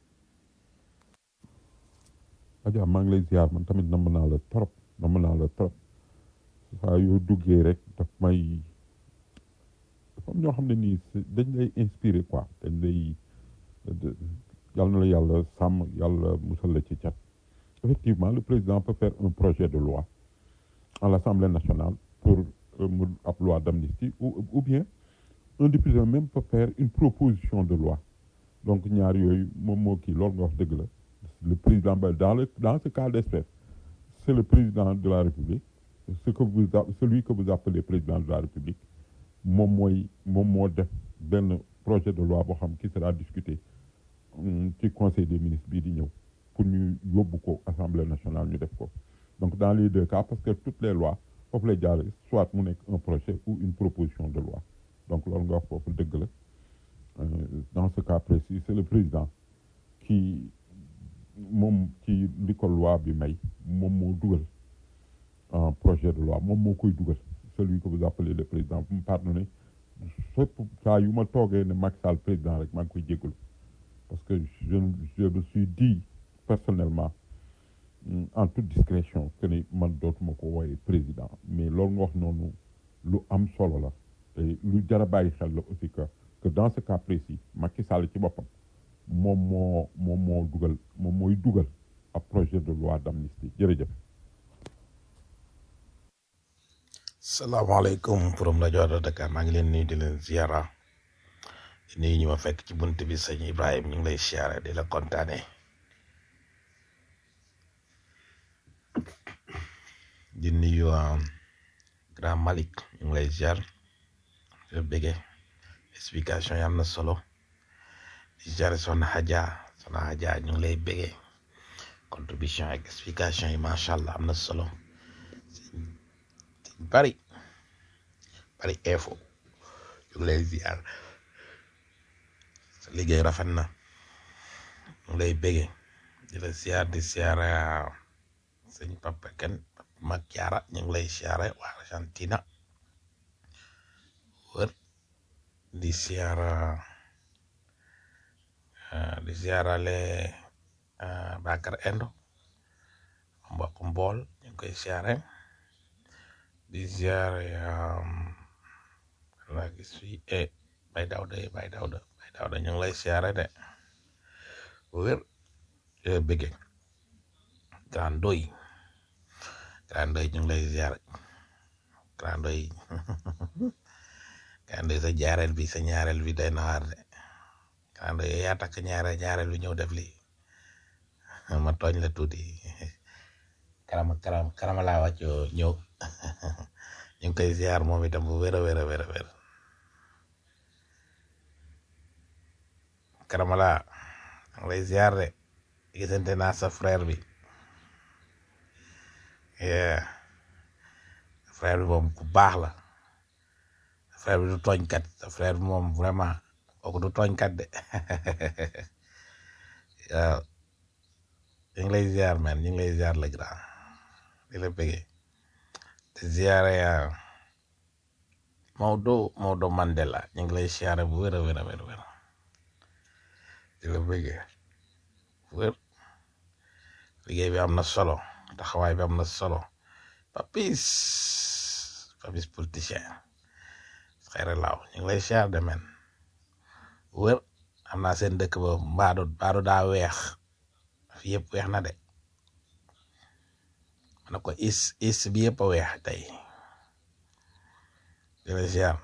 Adja maa ngi lay ziar man tamit namm naa la trop namm naa la trop saa yoo duggee rek daf may dafa am ñoo xam ne nii dañ lay inspiré quoi dañ lay yàlla na la yàlla sàmm yàlla musal la ci cat effectivement le président peut faire un projet de loi à l'Assemblée nationale pour mu ab loi d'amnistie ou ou bien un député même peut faire une proposition de loi donc ñaar yooyu moom moo kii loolu nga wax dëgg la le président ba dans le dans ce cas d'espèce c'est le président de la République ce que vous celui que vous appelez président de la République moom mooy moom moo def benn projet de loi boo xam qui sera discuté ci conseil des ministres bii di ñëw pour ñu yóbbu ko assemblée nationale ñu def ko donc dans les deux cas parce que toutes les lois foofu lay jaare soit mu nekk un projet ou une proposition de loi donc loolu nga wax foofu dëgg la dans ce cas précis c'est le président qui moom ci li ko loi bi may moom moo dugal un projet de loi moom moo koy dugal celui que vous appelez le président vous me pardonnez fépp saa yu ma toogee ne Macky Sall président rek maa ngi koy jégalu parce que je je me suis dit personnellement mm, en toute discrétion que ni man dootuma ko wooye président mais loolu nga wax noonu lu am solo la te lu jar a bàyyi xel la aussi que que dans ce cas précis Macky Sall ci boppam moom moo moom moo dugal moom mooy dugal ab projet de loi d'amnistie jërëjëf. salaamaaleykum from rajo de Dakar maa ngi leen nuyu di leen ziara di nuyu ñu ma fekk ci bunt bi sëñ Ibrahima ñu ngi lay ziara di la kontaane di nuyu um, grand Malick ñu ngi lay ziar di la bëgge explication yi am na solo di ziare soxna Hadja soxna Hadja ñu ngi lay bëgge contribution ak explication yi macha allah am na solo bari bari info ñu ngi lay ziar sa liggéey rafet na ñu ngi lay bége di la ziar di ziar sëñ Papa Ken mag Jaara ñu ngi lay ziare waa Argentina wër di ziar di ziarale Bakar Endo mbokk mbool ñu ngi koy ziare di ziare la gis fii e bay dawda e bay dawda bay dawda ñu ngi lay ziare de wér bëgge grand doy grand doy ñu ngi lay ziare grand doy grand doy sa jaareel bi sa ñaareel bi day nawaar de grand doy yaa takk ñaareel ñaareel bi ñëw def lii ma tooñ la tuuti karama karama karama laa wàcc ñëw ñu ngi koy ziar moom itam bu wér a wér a wér a wér karama laa ngi lay ziar de gisante naa sa frère bi yeah frère bi moom ku baax la sa frère bi du tooñkat sa frère bi moom vraiment kooku du tooñkat de waaw ñu ngi lay ziar man ñu ngi lay ziar le grand di la bëggee di ziare Maodo Maodo Mandela ñu ngi lay ziare bu wér a wér a wér wér di la bëggee wér liggéey bi am na solo taxawaay bi am na solo papis papis politicien xayra laaw ñu ngi lay ziar de men wér am naa seen dëkk ba mbaadu mbaadu daa weex fi yëpp weex na de na ko is is bi yëpp a weex tey di la ziar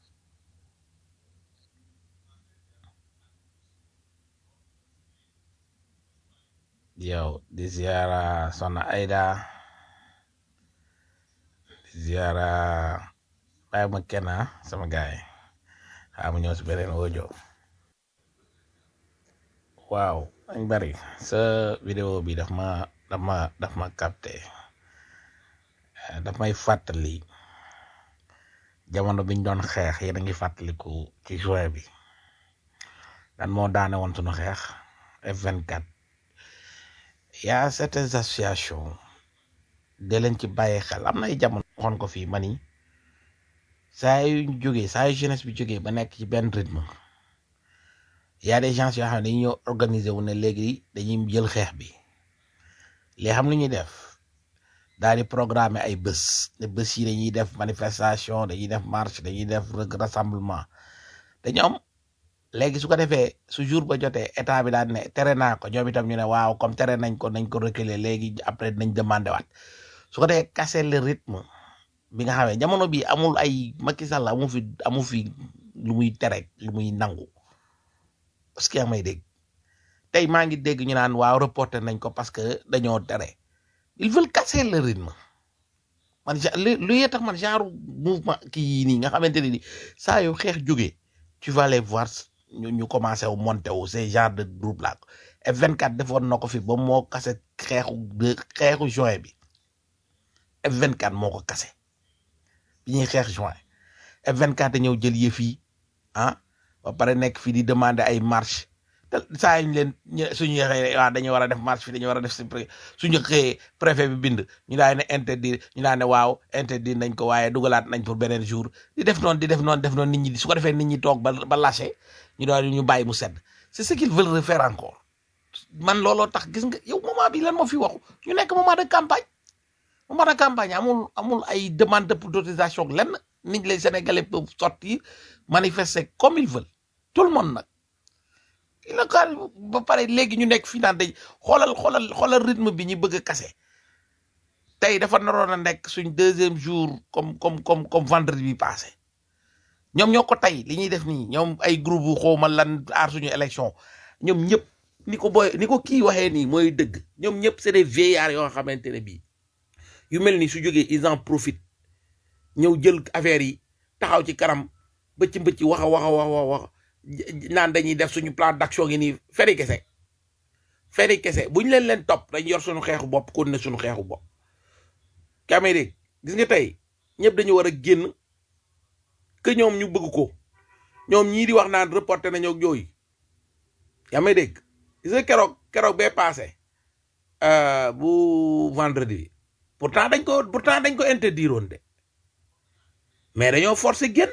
yow di ziara Soxna Aida di ziara bàyyi ma kenn sama gaay xaa mu ñëw si beneen audio waaw dañ bari sa vidéo bi daf ma daf ma daf ma capté daf may fàttali jamono biñ doon xeex yéen a ngi fàttaliku ci juin bi dan moo daane woon sunu xeex F24 y a certaines associations de leen ci bàyyi xel am na ay jamono waxoon ko fii mani saa yu jógee saa yu jeunesse bi jógee ba nekk ci benn rythme y a des gens yoo xam ne dañuy ñëw organiser wu ne léegi dañuy jël xeex bi li xam lu ñuy def daal di programmer ay bés ne bés yi dañuy def manifestation dañuy def marche dañuy def rassemblement te ñoom léegi su ko defee su jour ba jotee état bi daan ne tere naa ko ñoom itam ñu ne waaw comme tere nañ ko nañ ko reculer léegi après nañ demandé waat su ko defee casser le rythme bi nga xamee jamono bi amul ay Macky Sall amu fi amu fi lu muy tere lu muy nangu parce que yaa may dégg tey maa ngi dégg ñu naan waaw reporter nañ ko parce que dañoo tere ils veulent casser le rythme man lu lu yee tax man genre mouvement kii yii nii nga xamante ne ni saa yu xeex jógee tu vas les voir ñu ñu commencé wu monter wu ces genre de groupe là F24 defoon na ko fi ba moo kase xeexu de xeexu juin bi F24 moo ko kase bi ñuy xeex juin F24 ñëw jël yëf yi ah ba pare nekk fii di demander ay marche te saa ñu leen ñu- suñu xëyee waaw dañu war a def marche fi dañu war a def si pré- suñu xëyee préfet bi bind ñu daan ne interdire ñu daan ne waaw interdire nañ ko waaye dugalaat nañ pour beneen jour di def noonu di def noonu def noonu nit ñi su ko defee nit ñi toog ba ba lâché ñu doon ñu bàyyi mu sedd c'est ce qu'ils veulent refaire encore man looloo tax gis nga yow moment bi lan moo fi waxu ñu nekk moment de campagne moment de campagne amul amul ay demande d'autorisation lenn nit les sénégalais peuvent sortir manifester comme ils veulent tout le monde nag il a ka ba pare léegi ñu nekk fii naan dañ xoolal xoolal xoolal rythme bi ñu bëgg a kase tey dafa naroon a nekk suñ deuxième jour comme comme comme comme vendredi bi passé ñoom ñoo ko tey li ñuy def nii ñoom ay groupe bu xawma lan aar suñu élection ñoom ñëpp ni ko boy ni ko kii waxee nii mooy dëgg ñoom ñëpp c'est des vieillards yoo xamante ne bii yu mel ni su jógee ils en profitent ñëw jël affaire yi taxaw ci kanam bëcc mbëcc wax a wax a wax a wax naan dañuy def suñu plan d'action gi nii feri kese feri kese bu ñu leen leen topp dañ yor suñu xeexu bopp kon ne suñu xeexu bopp kamee dégg gis nga tey ñëpp dañu war a génn que ñoom ñu bëgg ko ñoom ñii di wax naan reporté nañoo ak yooyu yaa may dégg gis nga keroog keroog bee passé euh, bu vendredi bi pourtant dañ ko pourtant dañ ko interdire woon de mais dañoo forcé génn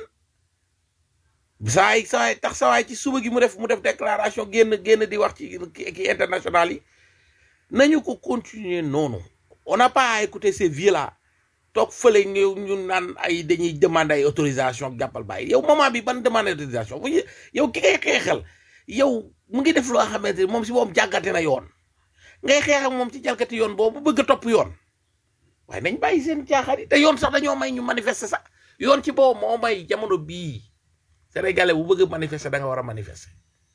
sawaay sawaay tax sawaay ci suba gi mu def mu def déclaration génn génn di wax ci ki ki international yi nañu ko continuer noonu on n'a pas à écouter ces vieux là toog fële ñu ñu naan ay dañuy demander ay autorisation ak jàppal bàyyi yow moment bi ban demande autorisation bu ñu yow ki ngay xeexal yow mu ngi def loo xamante ni moom si moom jàggate na yoon ngay xeex ak moom ci jalgati yoon boobu bëgg a topp yoon waaye nañ bàyyi seen caaxaan yi te yoon sax dañoo may ñu manifester sax yoon ci boobu moo may jamono bii sénégalais bu bëgg a manifester da nga war a manifester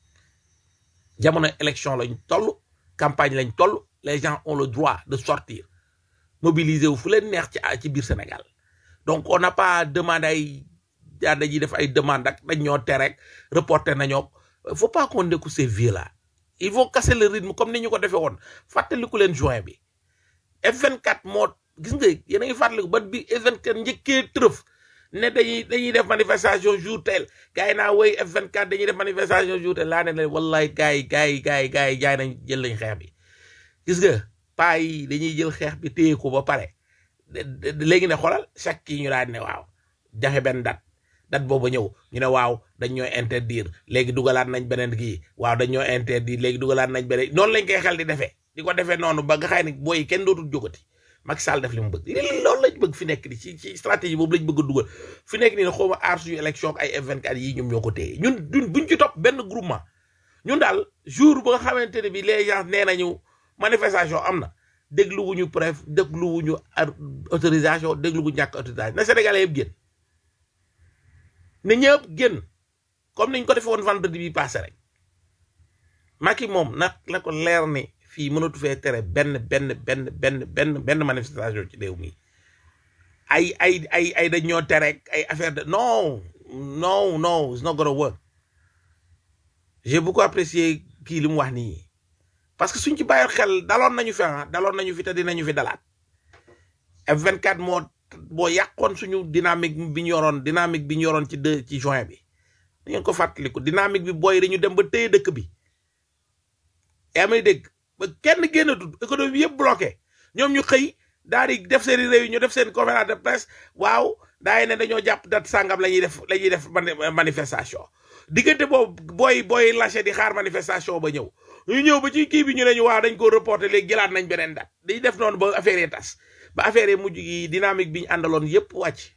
jamono élection lañ toll campagne lañ toll les gens ont le droit de sortir mobiliser wu fu leen neex ci ci biir Sénégal donc on n'a pas demandé ay yaa dañuy def ay demande ak dañ ñoo tere rek reporter nañoo faut pas qu'on écoute ces vieux là il faut casser le rythme comme ni ñu ko defee woon fàttaliku leen juin bi F24 moo gis nga yéen a ngi fàttaliku ba bi F24 njëkkee trëf ne dañuy dañuy def manifestation jour tel gars yi naa woy F24 dañuy def manifestation jour tel laa ne leen wallahi gars yi gars yi gars yi gars yi jaay nañ jël nañ xeex bi gis nga paa yi dañuy jël xeex bi téye ko ba pare de- de- léegi ne xoolal chaque kii ñu daan ne waaw jaxe benn date date boobu ñëw ñu ne waaw dañ ñoo interdire léegi dugalaat nañ beneen kii waaw dañ ñoo interdire léegi dugalaat nañ beneen noonu lañ koy xel di defee di ko defee noonu ba nga xay ne booy kenn dootul jógati Macky Sall def li mu bëgg li loolu lañ bëgg fi nekk di ci ci stratégie boobu lañ bëgg a dugal fi nekk nii ne xaw ma aar suñu élection ak ay F24 yii ñoom ñoo ko téye ñun duñ buñ ci topp benn groupement ñun daal jour ba nga xamante ne bi les gens nee nañu manifestation am na dégluwuñu préf dégluwuñu ar- autorisation dégluwuñu ñàkk autorisation na Sénégalais yëpp génn ne ñëpp génn comme niñ ko defee woon vendredi bi passé rek Macky moom nag la ko leer ni fii mënatu fee tere benn benn benn benn benn benn manifestation ci réew mi ay ay ay ay dañ ñoo tere ak ay affaire de non non non it's not gonna work j'ai beaucoup apprécié kii li mu wax nii parce que suñ ci bàyyi xel daloon nañu fi ah daloon nañu fi te dinañu fi dalaat F24 moo boo yàqoon suñu dynamique bi ñu yoroon dynamique bi ñu yoroon ci deux ci juin bi da ngeen ko fàttaliku dynamique bi booy dañu dem ba téye dëkk bi yaa may dégg ba kenn génnatul économie bi yëpp bloqué ñoom ñu xëy daal di def seen i réunion def seen conférence de presse waaw daay ne dañoo jàpp date sangam la ñuy def la ñuy def mani- manifestation diggante boobu booy booy lâché di xaar manifestation ba ñëw ñu ñëw ba ci kii bi ñu ne ñu waaw dañ ko reporté léegi jëlaat nañ beneen date di def noonu ba affaire yi tas ba affaire yi mujj gi dynamique bi ñu àndaloon yëpp wàcc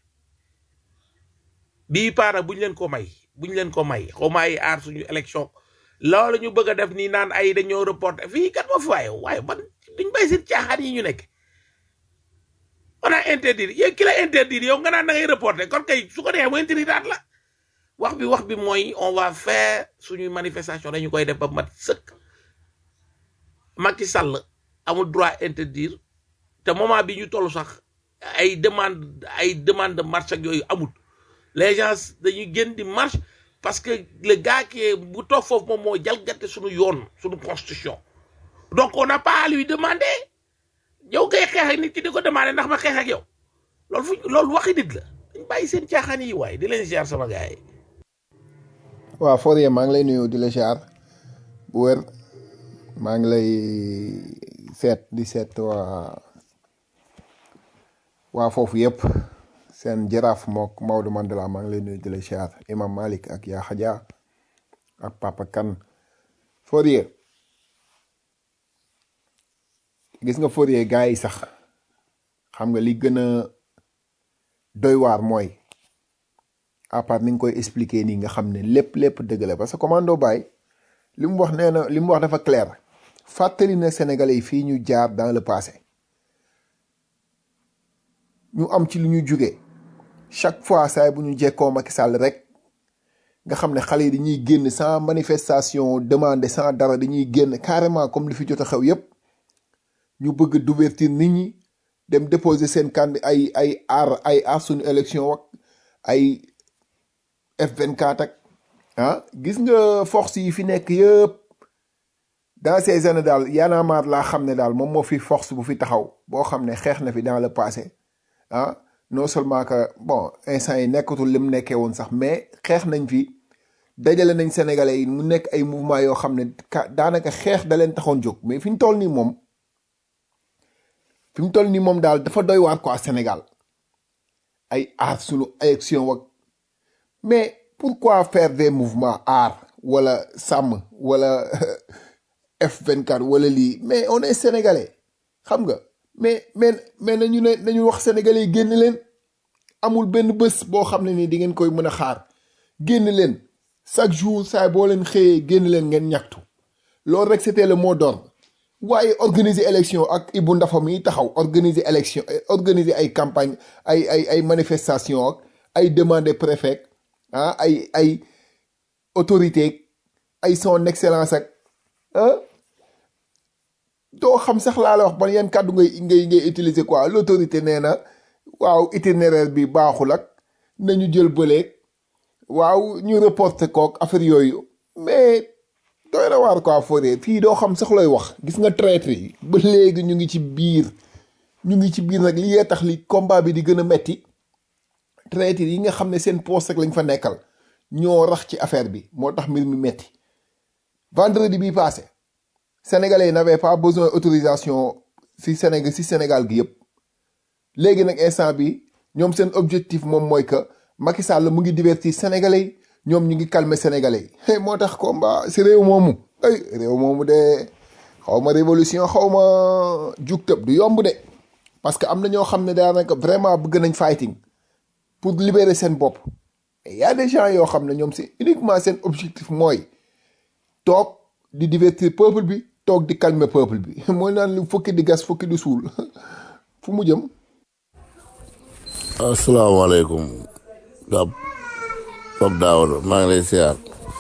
bii paana buñ leen ko may buñ leen ko may xaw ma ay aar suñu élection loolu ñu bëgg a def nii naan ay dañoo reporté fii kat moo fi waaye waaye man duñ bay seen caaxaan yi ñu nekk on a interdire yow ki la interdire yow nga naan da ngay reporté kon kay su ko defee mu interdire daat la wax bi wax bi mooy on va faire suñuy manifestation dañu koy def ba mat sëkk Macky Sall amul droit interdire te moment bi ñu toll sax ay demande ay demande de marche ak yooyu amul les gens dañuy génn di marche parce que le gars qui est bu toog foofu moom moo jalgate suñu yoon suñu constitution donc on n'a pas à lui demander yow ngay xeex ak nit ki di ko demander ndax ma xeex ak yow loolu fu loolu waxi nit la dañ bàyyi seen caaxaan yi waaye di leen ziar sama gars yi waaw Fourier maa ngi lay nuyu di la ziar bu wér maa ngi lay seet di seet waa waa foofu yëpp seen jaraaf mook Maodo Mandela maa ngi lay nuyu di la siyaar Imam Malik ak yaa Xaja ak Papa Kan Fourier gis nga Fourier gars yi sax xam nga li gën a doy waar mooy à part ni nga koy expliquer nii nga xam ne lépp lépp dëgg la parce que commando Baye li mu wax nee na li mu wax dafa clair fàttali na Sénégalais yi fii ñu jaar dans le passé ñu am ci lu ñu jugee chaque fois saay bu ñu jekkoo Macky Sall rek nga xam ne xale yi dañuy génn sans manifestation demande sans dara dañuy génn carrément comme li fi jot a xew yépp ñu bëgg d'ouverture nit ñi dem déposer seen candi ay ay aar ay aar suñu élection ak ay F24 ak ah gis nga force yi fi nekk yëpp dans ces années daal Y'en a marre laa xam ne daal moom moo fi force bu fi taxaw boo xam ne xeex na fi dans le passé ah non seulement que bon instant yi nekkatul lim nekkee woon sax mais xeex nañ fi dajale nañ sénégalais yi mu nekk ay mouvement yoo xam ne ka daanaka xeex da leen taxoon jóg mais fi ñu toll nii moom fi mu toll nii moom daal dafa doy waar quoi Sénégal ay aar sunu élection wak mais pourquoi faire des mouvements aar wala sàmm wala F24 wala lii mais on est sénégalais xam nga mais mais mais nañu ne nañu wax sénégalais yi génn leen amul benn bés boo xam ne ni di ngeen koy mën a xaar génn leen chaque jour saa boo leen xëyee génn leen ngeen ñaxtu loolu rek c'était le mot d'ordre waaye organiser élection ak Ibou Ndafa mi taxaw organiser élection organiser ay campagne ay ay ay manifestation ak ay demande préfet ah ay ay autorité ay son excellence ak ah doo xam sax laa la wax ban yan kàddu ngay ngay ngay utiliser quoi l'autorité nee na waaw itinéraire bi baaxul ak nañu jël bëleeg waaw ñu reporter kook affaire yooyu mais doy na waar quoi Fourier fii doo xam sax looy wax gis nga traître yi ba léegi ñu ngi ci biir ñu ngi ci biir nag li yee tax li combat bi di gën a metti traître yi nga xam ne seen poste rek lañ fa nekkal ñoo rax ci affaire bi moo tax mbir mi metti vendredi bi passé sénégalais yi n'avaient pas besoin autorisation si Sénégal si Sénégal gi yëpp léegi nag instant bi ñoom seen objectif moom mooy que Macky Sall mu ngi divertir sénégalais yi ñoom ñu ngi calmer sénégalais yi moo tax combat si réew moomu ay réew moomu de xaw ma révolution xaw ma jug tëb du yomb de parce que am na ñoo xam ne daanaka vraiment bëgg nañ fighting pour libérer seen bopp y a des gens yoo xam ne ñoom c'est uniquement seen objectif mooy toog di divertir peuple bi toog di calmer peuple bi mooy naan lu fukki di gas fukki di suul fu mu jëm asalaamaaleykum gab foog daawado maa ngi lay siyaar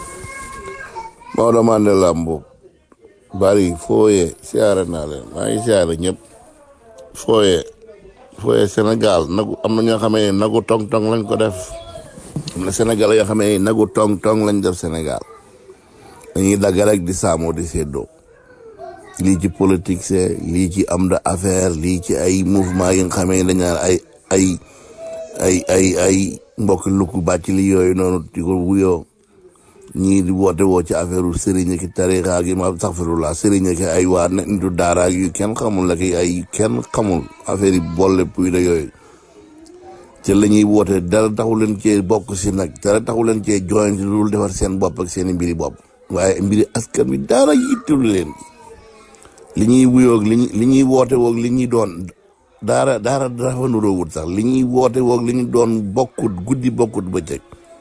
Maodo Mandela Mboup bari fooye siyaare naa leen maa ngi siyaare ñëpp fooye fooye Sénégal nagu am na ñoo xamee ne nagu tong tong lañ ko def am na Sénégal yoo xamee ne nagu tong tong lañ def Sénégal dañuy dagg rek di saamoo di séddoo lii ci politique c'est lii ci am da affaire lii ci ay mouvement yi nga xamee dañ naan ay ay ay ay ay mbokk lukku bàcc li yooyu noonu di ko wuyoo ñii di woote woo ci affaire sëriñ ki tarixa gi ma saxfirullah sëriñ ki ay waa nitu daara yu kenn xamul la ki ay kenn xamul affaire yi boole puy da yooyu te la ñuy woote dara taxu leen cee bokk si nag dara taxu leen cee join ci lu defar seen bopp ak seen mbiri bopp waaye mbiri askan wi dara yittul leen li ñuy wuyoog li ñuy li ñuy woote woog li ñuy doon daara daara dafa nuroowut sax li ñuy woote woog li ñu doon bokkut guddi bokkut bëccëg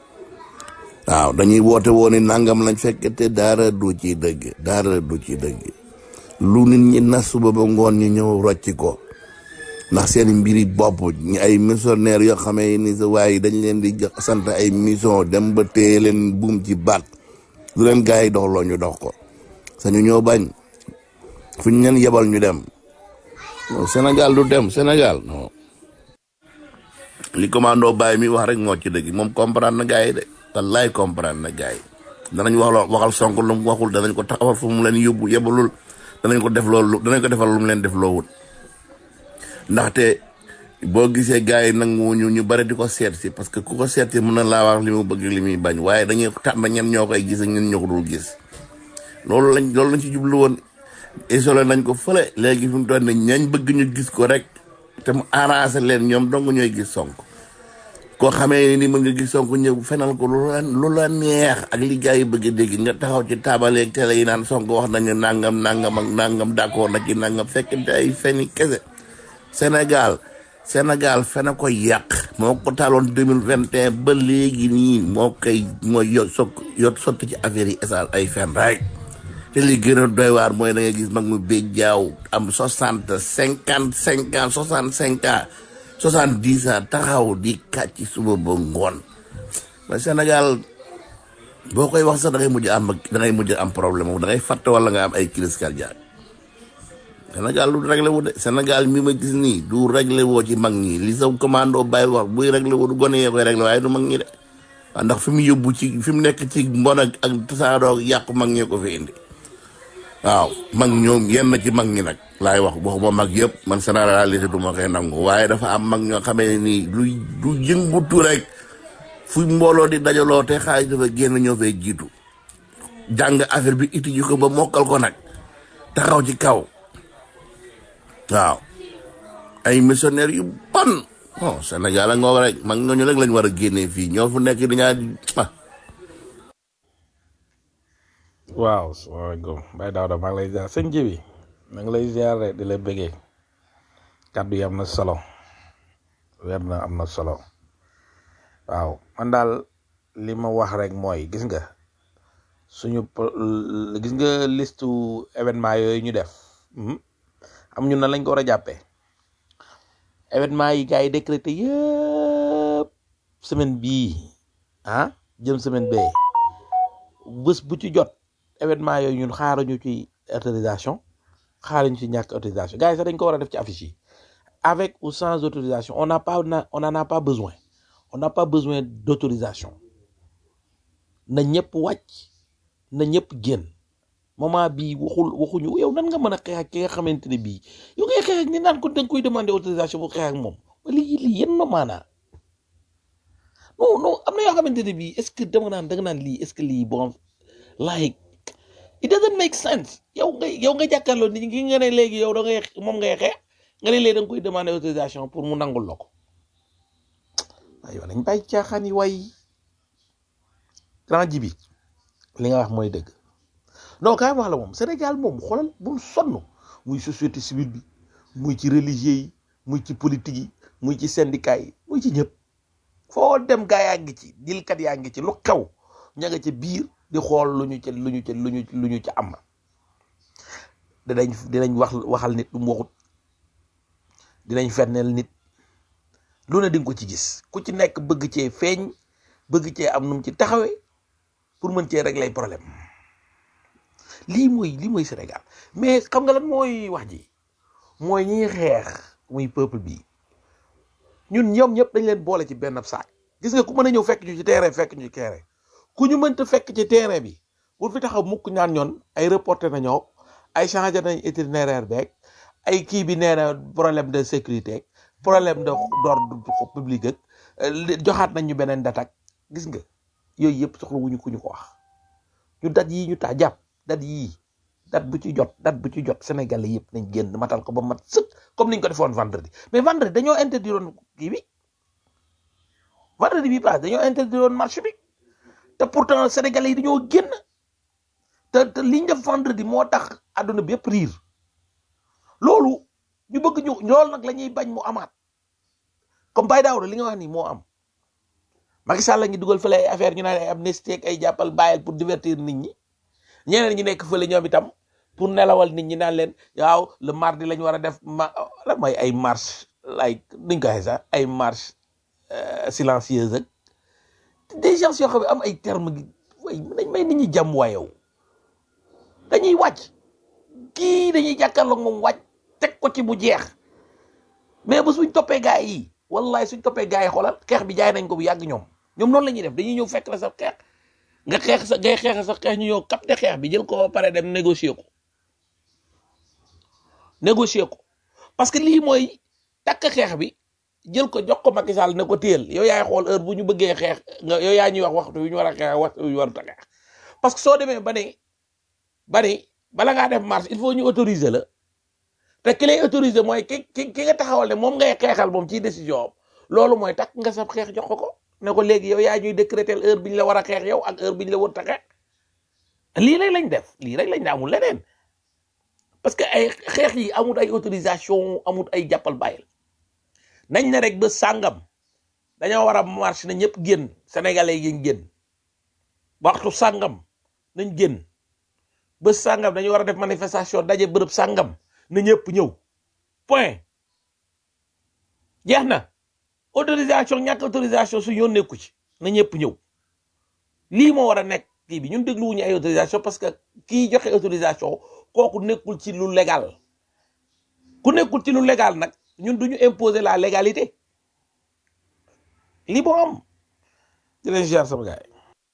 waaw dañuy woote woo ni nangam lañ fekk te daara du ci dëgg daara du ci dëgg lu nit ñi nas suba ba ngoon ñu ñëw rocci ko ndax seen mbiri bopp ñi ay missionnaire yoo xamee ni sa waaye dañ leen di jox sant ay mission dem ba téye leen buum ci baat lu leen gars yi dox loo ñu dox ko sañu ñoo bañ fu ñu leen yebal ñu dem non Sénégal du dem Sénégal non li commando Baye mi wax rek moo ci dëgg moom comprendre na gars yi de wallaay comprendre na gars yi danañ wax loo waxal Sonko lu mu waxul danañ ko taxawal fu mu leen yóbbu yebalul danañ ko def loolu danañ ko defal lu mu leen def loo wut ndaxte boo gisee gars yi nangu ñu ñu bari di ko seet si parce que ku ko seet si mën na laa wax li mu bëgg li muy bañ waaye dañuy tànn ñen ñoo koy gis ak ñen ñoo ko dul gis loolu lañ loolu lañ ci jublu woon isolé nañ ko fële léegi fi mu toll nii ñañ bëgg ñu gis ko rek te mu arrangé leen ñoom dong ñooy gis sonk koo xamee ni mën nga gis sonk ñëw fenal ko lu la lu la neex ak li gars yi bëgg a dégg nga taxaw ci taabaleeg télé yi naan sonk wax nañu nangam nangam ak nangam d'accord na ci nangam fekkente ay feni kese Sénégal Sénégal fena ko yàq moo ko taaloon deux mille vingt et un ba léegi nii moo koy mooy yot sokk yot sotti ci affaire yi esal ay fen rek te li gën a doy waar mooy da nga gis mag mu béj jaaw am soixante cinquante cinq ans soixante cinq ans soixante dix ans taxaw di kàcc suba ba ngoon mais Sénégal boo koy wax sax da ngay mujj am da ngay mujj am problème da ngay fàtte wala nga am ay crise cardiaque Sénégal lu réglé wu de Sénégal mi ma gis nii du réglé woo ci mag ñi li sa commando bàyyi wax buy réglé wu du gone yee koy réglé waaye du mag ñi de waaw ndax fi mu yóbbu ci fi mu nekk ci mbon ak ak tasaaroo yàqu mag ñee ko fi indi waaw mag ñoom yenn ci mag ñi nag laay wax waxuma mag yëpp man généralité du ma koy nangu waaye dafa am mag ñoo xamee nii lu du yëngutu rek fu mbooloo di dajaloo te xaalis dafa génn ñoo fay jiitu jàng affaire bi iti ji ko ba mokkal ko nag taxaw ci kaw waaw ay missionnaire yu bon oh Sénégal a ngoo rek mag ñooñu rek lañ war a génnee fii ñoo fu nekk di ñaa ah waaw salaamaaleykum Baye Daouda maa ngi lay ziar sëñ Jibi maa ngi lay ziar rek di la bëggee kàddu yi am na solo weer na am na solo waaw man daal li ma wax rek mooy gis nga suñu po- gis nga listu événement yooyu ñu def mhm, am ñu na lañ ko war a jàppee événement yi gars yi décrété yëpp semaine bii ah jëm semaine bee bés bu ci jot événement yooyu ñun xaaruñu ci autorisation xaaruñu ci ñàkk autorisation gars yi sax dañ ko war a def ci affiche yi avec ou sans autorisation on n'a pas na- on n'en a pas besoin on n'a pas besoin d'autorisation na ñëpp wàcc na ñëpp génn moment bii waxul waxuñu yow nan nga mën a xeex ak ki nga xamante ne bii yow ngay xeex ak ni naan ko da nga koy demander autorisation bu xeex ak moom lii lii yéen na maanaa non non am na yoo xamante ne bii est-ce que dama naan da nga naan lii est-ce que lii bon like it doesn't make sense yow nga yow nga jàkkaarloo nit ñi nga ne léegi yow da ngay moom ngay xeex nga ne léegi da nga koy demander autorisation pour mu nangul la ko waaye yow nañ bàyyi caaxaan yi waay grand ji bi li nga wax mooy dëgg non kaay wax la moom Sénégal moom xoolal bul sonn muy société civile bi muy ci religieux yi muy ci politique yi muy ci syndicat yi muy ci ñëpp foo dem gaa yaa ngi ci dilkat yaa ngi ci lu xew ña nga ca biir di xool lu ñu ca lu ñu ca lu ñu lu ñu ca am dinañ dinañ wax waxal nit lu mu waxut dinañ fenneel nit lu ne di nga ko ci gis ku ci nekk bëgg cee feeñ bëgg cee am nu mu ci taxawee pour mën cee régler problème lii mooy lii mooy Sénégal mais xam nga lan mooy wax ji mooy ñiy xeex muy peuple bi ñun ñoom ñëpp dañ leen boole ci benn saak gis nga ku mën a ñëw fekk ñu ci terrain fekk ñu ci terrain ku ñu mënta fekk ci terrain bi pour fi taxaw mukk ñaan ñoon ay reporté nañoo ay changé nañ itinéraire beeg ay kii bi nee na problème de sécurité problème de d'ordre public ak li- joxaat nañ ñu beneen date ak gis nga yooyu yëpp soxla wuñu ku ñu ko wax ñu dat yii ñu taa jàpp dat yii date bu ci jot date bu ci jot Sénégalais yëpp nañ génn matal ko ba mat sëkk comme niñ ko defoon vendredi mais vendredi dañoo interdiroon kii bi vendredi bi paase dañoo interdiroon marché bi te pourtant Sénégalais yi dañoo génn te te liñ def vendredi moo tax àdduna bi yëpp riir loolu ñu bëgg ñu loolu nag la ñuy bañ mu amaat comme Baye Daouda li nga wax nii moo am Macky Sall la ñu dugal fële ay affaire ñu naan ay amnistie ak ay jàppal bàyyil pour divertir nit ñi ñeneen ñi nekk fële ñoom itam pour nelawal nit ñi naan leen waaw le mardi la ñu war a def ma lan mooy ay marche like nuñ ko waxee sax ay marche euh, silencieuse ak des gens yoo xam ne am ay terme gi way nañ may nit ñi jàmm waa yow dañuy wàcc kii dañuy jàkkaarloog moom wàcc teg ko ci bu jeex mais ba suñ toppee gaay yi wallahi suñ toppee gaay yi xoolal xeex bi jaay nañ ko bu yàgg ñoom ñoom noonu la ñuy def dañuy ñëw fekk la sa xeex nga xeex sa ngay xeex sa xeex ñu ñëw capté xeex bi jël ko ba pare dem négocier ko négocier ko parce que lii mooy takk xeex bi jël ko jox ko Macky Sall ne ko téyel yow yaay xool heure bu ñu bëggee xeex nga yow yaa ñuy wax waxtu wi ñu war a xeex ak waxtu wi ñu warut a xeex parce que soo demee ba ne ba ni bala ngaa def marche il faut ñu autoriser la te ki lay autoriser mooy ki ki ki nga taxawal ne moom ngay xeexal moom ci décision am loolu mooy takk nga sab xeex jox ko ko ne ko léegi yow yaa ñuy décréter heure bi ñu la war a xeex yow ak heure bi ñu la war a xeex lii rek lañ def lii rek lañ ne amul leneen parce que ay xeex yi amul ay autorisation amul ay jàppal bàyyil nañ ne rek ba sàngam dañoo war a marche na ñëpp génn sénégalais yi génn waxtu sàngam nañ génn ba sàngam dañu war a def manifestation daje bërëb sàngam na ñëpp ñëw point jeex na autorisation ñàkk autorisation su yoon nekku ci na ñëpp ñëw lii moo war a nekk kii bi ñun dégluwuñu ay autorisation parce que kii joxe autorisation kooku nekkul ci lu légal ku nekkul ci lu légal nag ñun duñu imposer la légalité lii moo am di leen ziar sama gars yi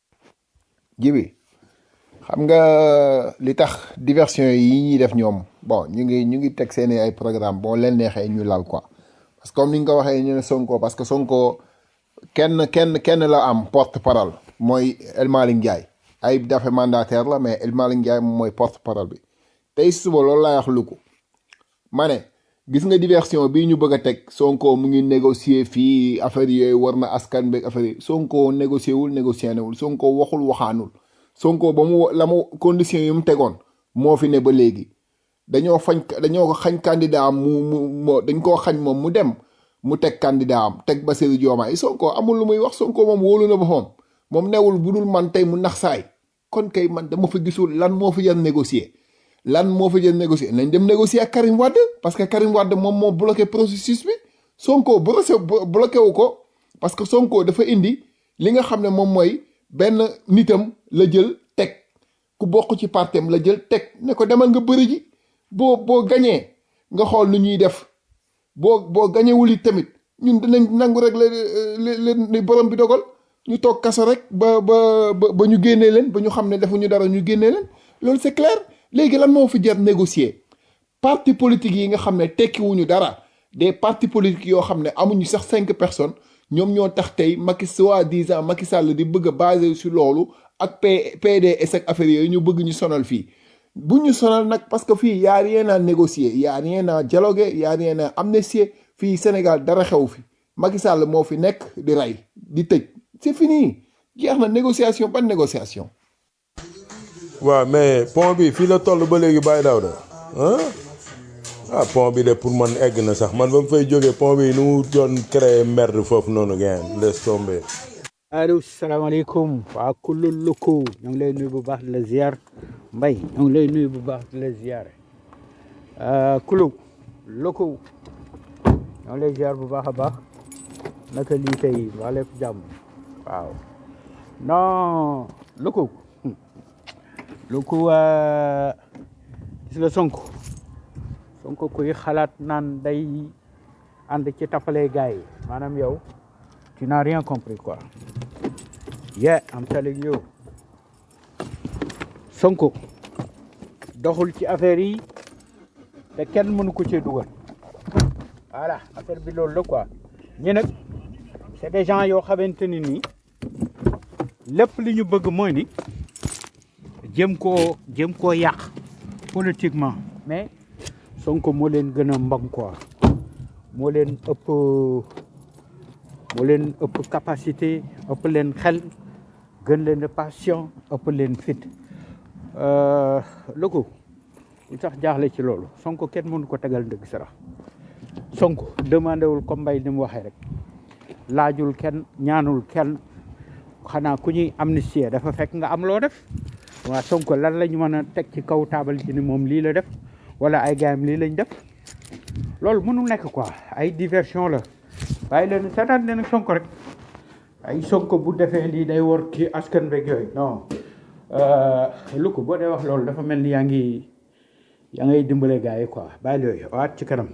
jibi xam nga li tax diversion yi ñuy def ñoom bon ñu ngi ñu ngi teg seeni ay programme boo leen neexee ñu lal quoi parce que comme ni nga ko waxee ñu ne Sonko parce que Sonko kenn kenn kenn la am porte parole mooy El Malick Ndiaye ay dafa mandataire la mais El Malick Ndiaye moom mooy porte parole bi tey suba loolu laay wax lu ko ma ne gis nga diversion bii ñu bëgg a teg Sonko mu ngi négocier fii affaire yooyu war na askan beeg affaire yi Sonko négocier wul négocier wul Sonko waxul waxaanul Sonko ba mu la mu condition yi mu tegoon moo fi ne ba léegi dañoo fañ dañoo ko xañ candidat am mu mu mu dañ koo xañ moom mu dem mu teg candidat am teg Bassirou Diomaye Sonko amul lu muy wax Sonko moom wóolu na boppam moom newul bu dul man tey mu nax saay kon kay man dama fa gisul lan moo fi jar négocier lan moo fa jar négocier nañ dem négocier ak Karim Wade parce que Karim Wade moom moo bloqué processus bi Sonko bloqué bloqué wu ko parce que Sonko dafa indi li nga xam ne moom mooy benn nitam la jël teg ku bokk ci partem la jël teg ne ko demal nga bëri ji boo boo gañee nga xool nu ñuy def boo boo gañewul it tamit ñun dinañ nangu rek la li borom bi dogal ñu toog kaso rek ba ba ba ñu génnee leen ba ñu xam ne defuñu dara ñu génnee leen loolu c'est clair léegi lan moo fi jar négocier parti politique yi nga xam ne tekkiwuñu dara des partis politiques yoo xam ne amuñu sax cinq personnes ñoom ñoo tax tey Macky soi-disant Macky Sall di bëgg a basé sur loolu ak P PDS ak affaire yooyu ñu bëgg ñu sonal fii bu ñu sonal nag parce que fii y a rien à négocier y a rien à dialoguer y a rien à amnistier fii Sénégal dara xew fi Macky Sall moo fi nekk di rey di tëj c'est fini jeex na négociation ban négociation. waaw mais pont bi fii la toll ba léegi Baye Daouda ah ah pont bi de pour man egg na sax man ba mu fay jógee pont bi nu mu doon créer merde foofu noonu ngeen laisse tomber. allo salaamaaleykum waa kullu lukku ñu ngi lay nuyu bu baax di la ziar mbay ñu ngi lay nuyu bu baax di la ziar kulu lukku ñu ngi lay ziar bu baax a baax naka lii tey waa lépp jàmm waaw non lukku lukku gis nga Sonko Sonko kuy xalaat naan day ànd ci tapalee gars yi maanaam yow tu n'as rien compris quoi yeah I'm telling you Sonko doxul ci affaire yi te kenn mënu ko cee dugal voilà affaire bi loolu la quoi ñi nag c'est des gens yoo xamante ni nii lépp li ñu bëgg mooy ni jëm koo jëm koo yàq politiquement mais Sonko moo leen gën a mbam quoi moo leen ëpp moo leen ëpp capacité ëpp leen xel gën leen patient ëpp leen fit lu ko lu tax jaaxle ci loolu Sonko kenn mënu ko tegal ndëgg sara Sonko demandé wul comme mbay ni mu waxee rek laajul kenn ñaanul kenn xanaa ku ñuy amnistie dafa fekk nga am loo def waa Sonko lan la ñu mën a teg ci kaw taabal ci ni moom lii la def wala ay gaayam lii lañ def loolu mënul nekk quoi ay diversion la bàyyi leen seetaan leen Sonko rek ay Sonko bu defee lii day war kii askan beeg yooyu non lu ko boo dee wax loolu dafa mel ni yaa ngi yaa ngay dimbale gars yi quoi bàyyi yooyu waat ci kanam.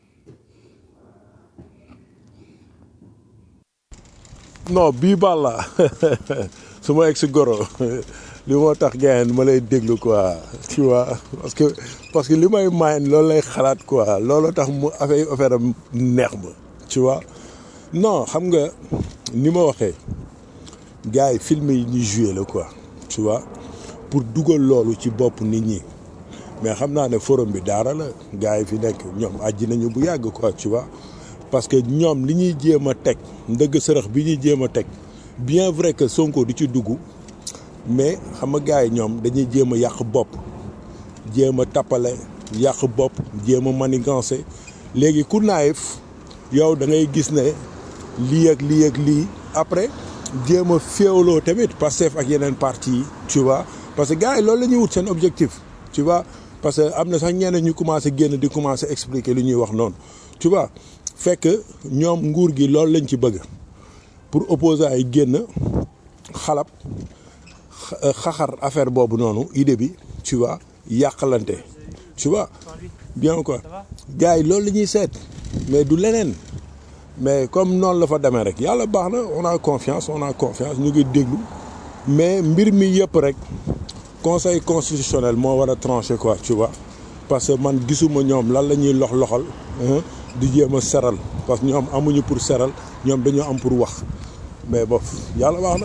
non bii baal la su ma egg si goro li moo tax gars ma lay déglu quoi tu vois parce que parce que li may maay loolu lay xalaat quoi loolu tax mu affaire affaire am neex ma tu vois non xam nga ni ma waxee gars yi film yi ñuy joué la quoi tu vois pour dugal loolu ci bopp nit ñi mais xam naa ne forum bi daara la gars yi fi nekk ñoom àjji nañu bu yàgg quoi tu vois parce que ñoom li ñuy jéem a teg ndëgg sërëx bi ñuy jéem a teg bien vrai que Sonko di ci dugg mais xam nga gars yi ñoom dañuy jéem a yàq bopp jéem a tappale yàq bopp jéem a manigancé léegi ku naayif yow da ngay gis ne lii ak lii ak lii après jéem a féewloo tamit Pastef ak yeneen parti yi tu vois parce que gars yi loolu la ñuy wut seen objectif tu vois parce que am na sax ñeneen ñu commencé génn di commencé expliquer li ñuy wax noonu tu vois fekk ñoom nguur gi loolu lañ ci bëgg pour opposants yi génn xalab xaxar affaire boobu noonu idée bi tu vois yàqalante tu vois bien quoi gars yi loolu la ñuy seet mais du leneen mais comme noonu la fa demee rek yàlla baax na on a confiance on a confiance ñu ngi déglu mais mbir mi yëpp rek conseil constitutionnel moo war a trancher quoi tu vois parce que man gisuma ñoom lan la ñuy lox loxal di jéem a seral parce que ñoom amuñu pour seral ñoom dañoo am pour wax mais bof yàlla baax na.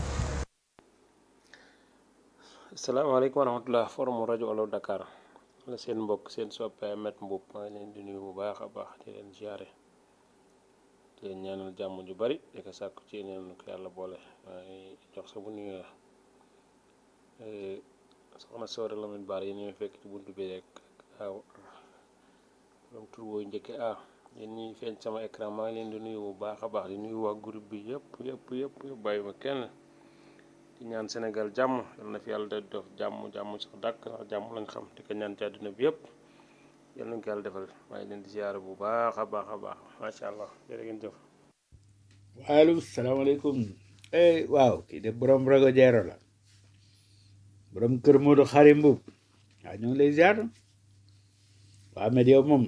asalaamaaleykum wa rahmatulah forum rajo Olof Dakar la seen mbokk seen soppe Met Mbuub maa ngi leen di nuyu bu baax a baax di leen ziare di leen ñaanal jàmm ju bari di ko sàkku ci neen ko yàlla boole maa ngi jox sa bu nuyu soxna Soore Lamine Baar yi ñuy fekk ci buntu bi rek waaw borom tur booy njëkke ah yéen ñi feeñ sama écran maa ngi leen di nuyu bu baax a baax di nuyu waa groupe bi yëpp yëpp yëpp yëpp bàyyi ma kenn di ñaan Sénégal jàmm yal na fi yàlla da def jàmm jàmm sax dàkk ndax jàmm lañ xam di ko ñaan ci àdduna bi yëpp yal nañ ko yàlla defal maa ngi leen di ziyaare bu baax a baax a baax macha allah jërë ngeen jëf waaleykum salaamaaleykum eh waaw kii de borom rago jeero la borom kër Modou Xari Mbuub waaw ñu ngi lay ziar waa mais yow moom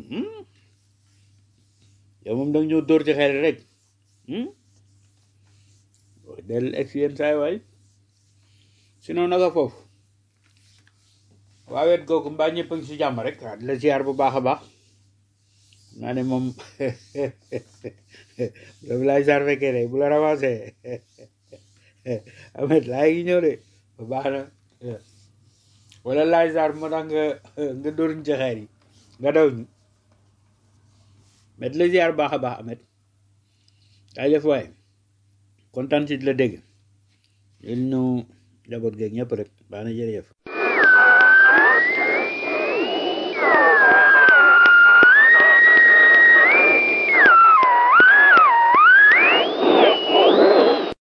yow moom da nga ñëw dóor ci xel rek del ex yenn saay waay sinon naka foofu waa wet googu mbaa ñëpp a ngi si jàmm rek waaw di la ziar bu baax a baax naa ne moom bu la ziar fekkee de bu la ramassé amet laa ngi ñëw de bu baax na wala laaj ziar moo tax nga nga dóor ñu ci xeer yi nga daw ñu mais di la ziar baax a baax amet daa def waaye kontaan si di la dégg yéen ñu njaboot geeg ñëpp rek baax na jërëjëf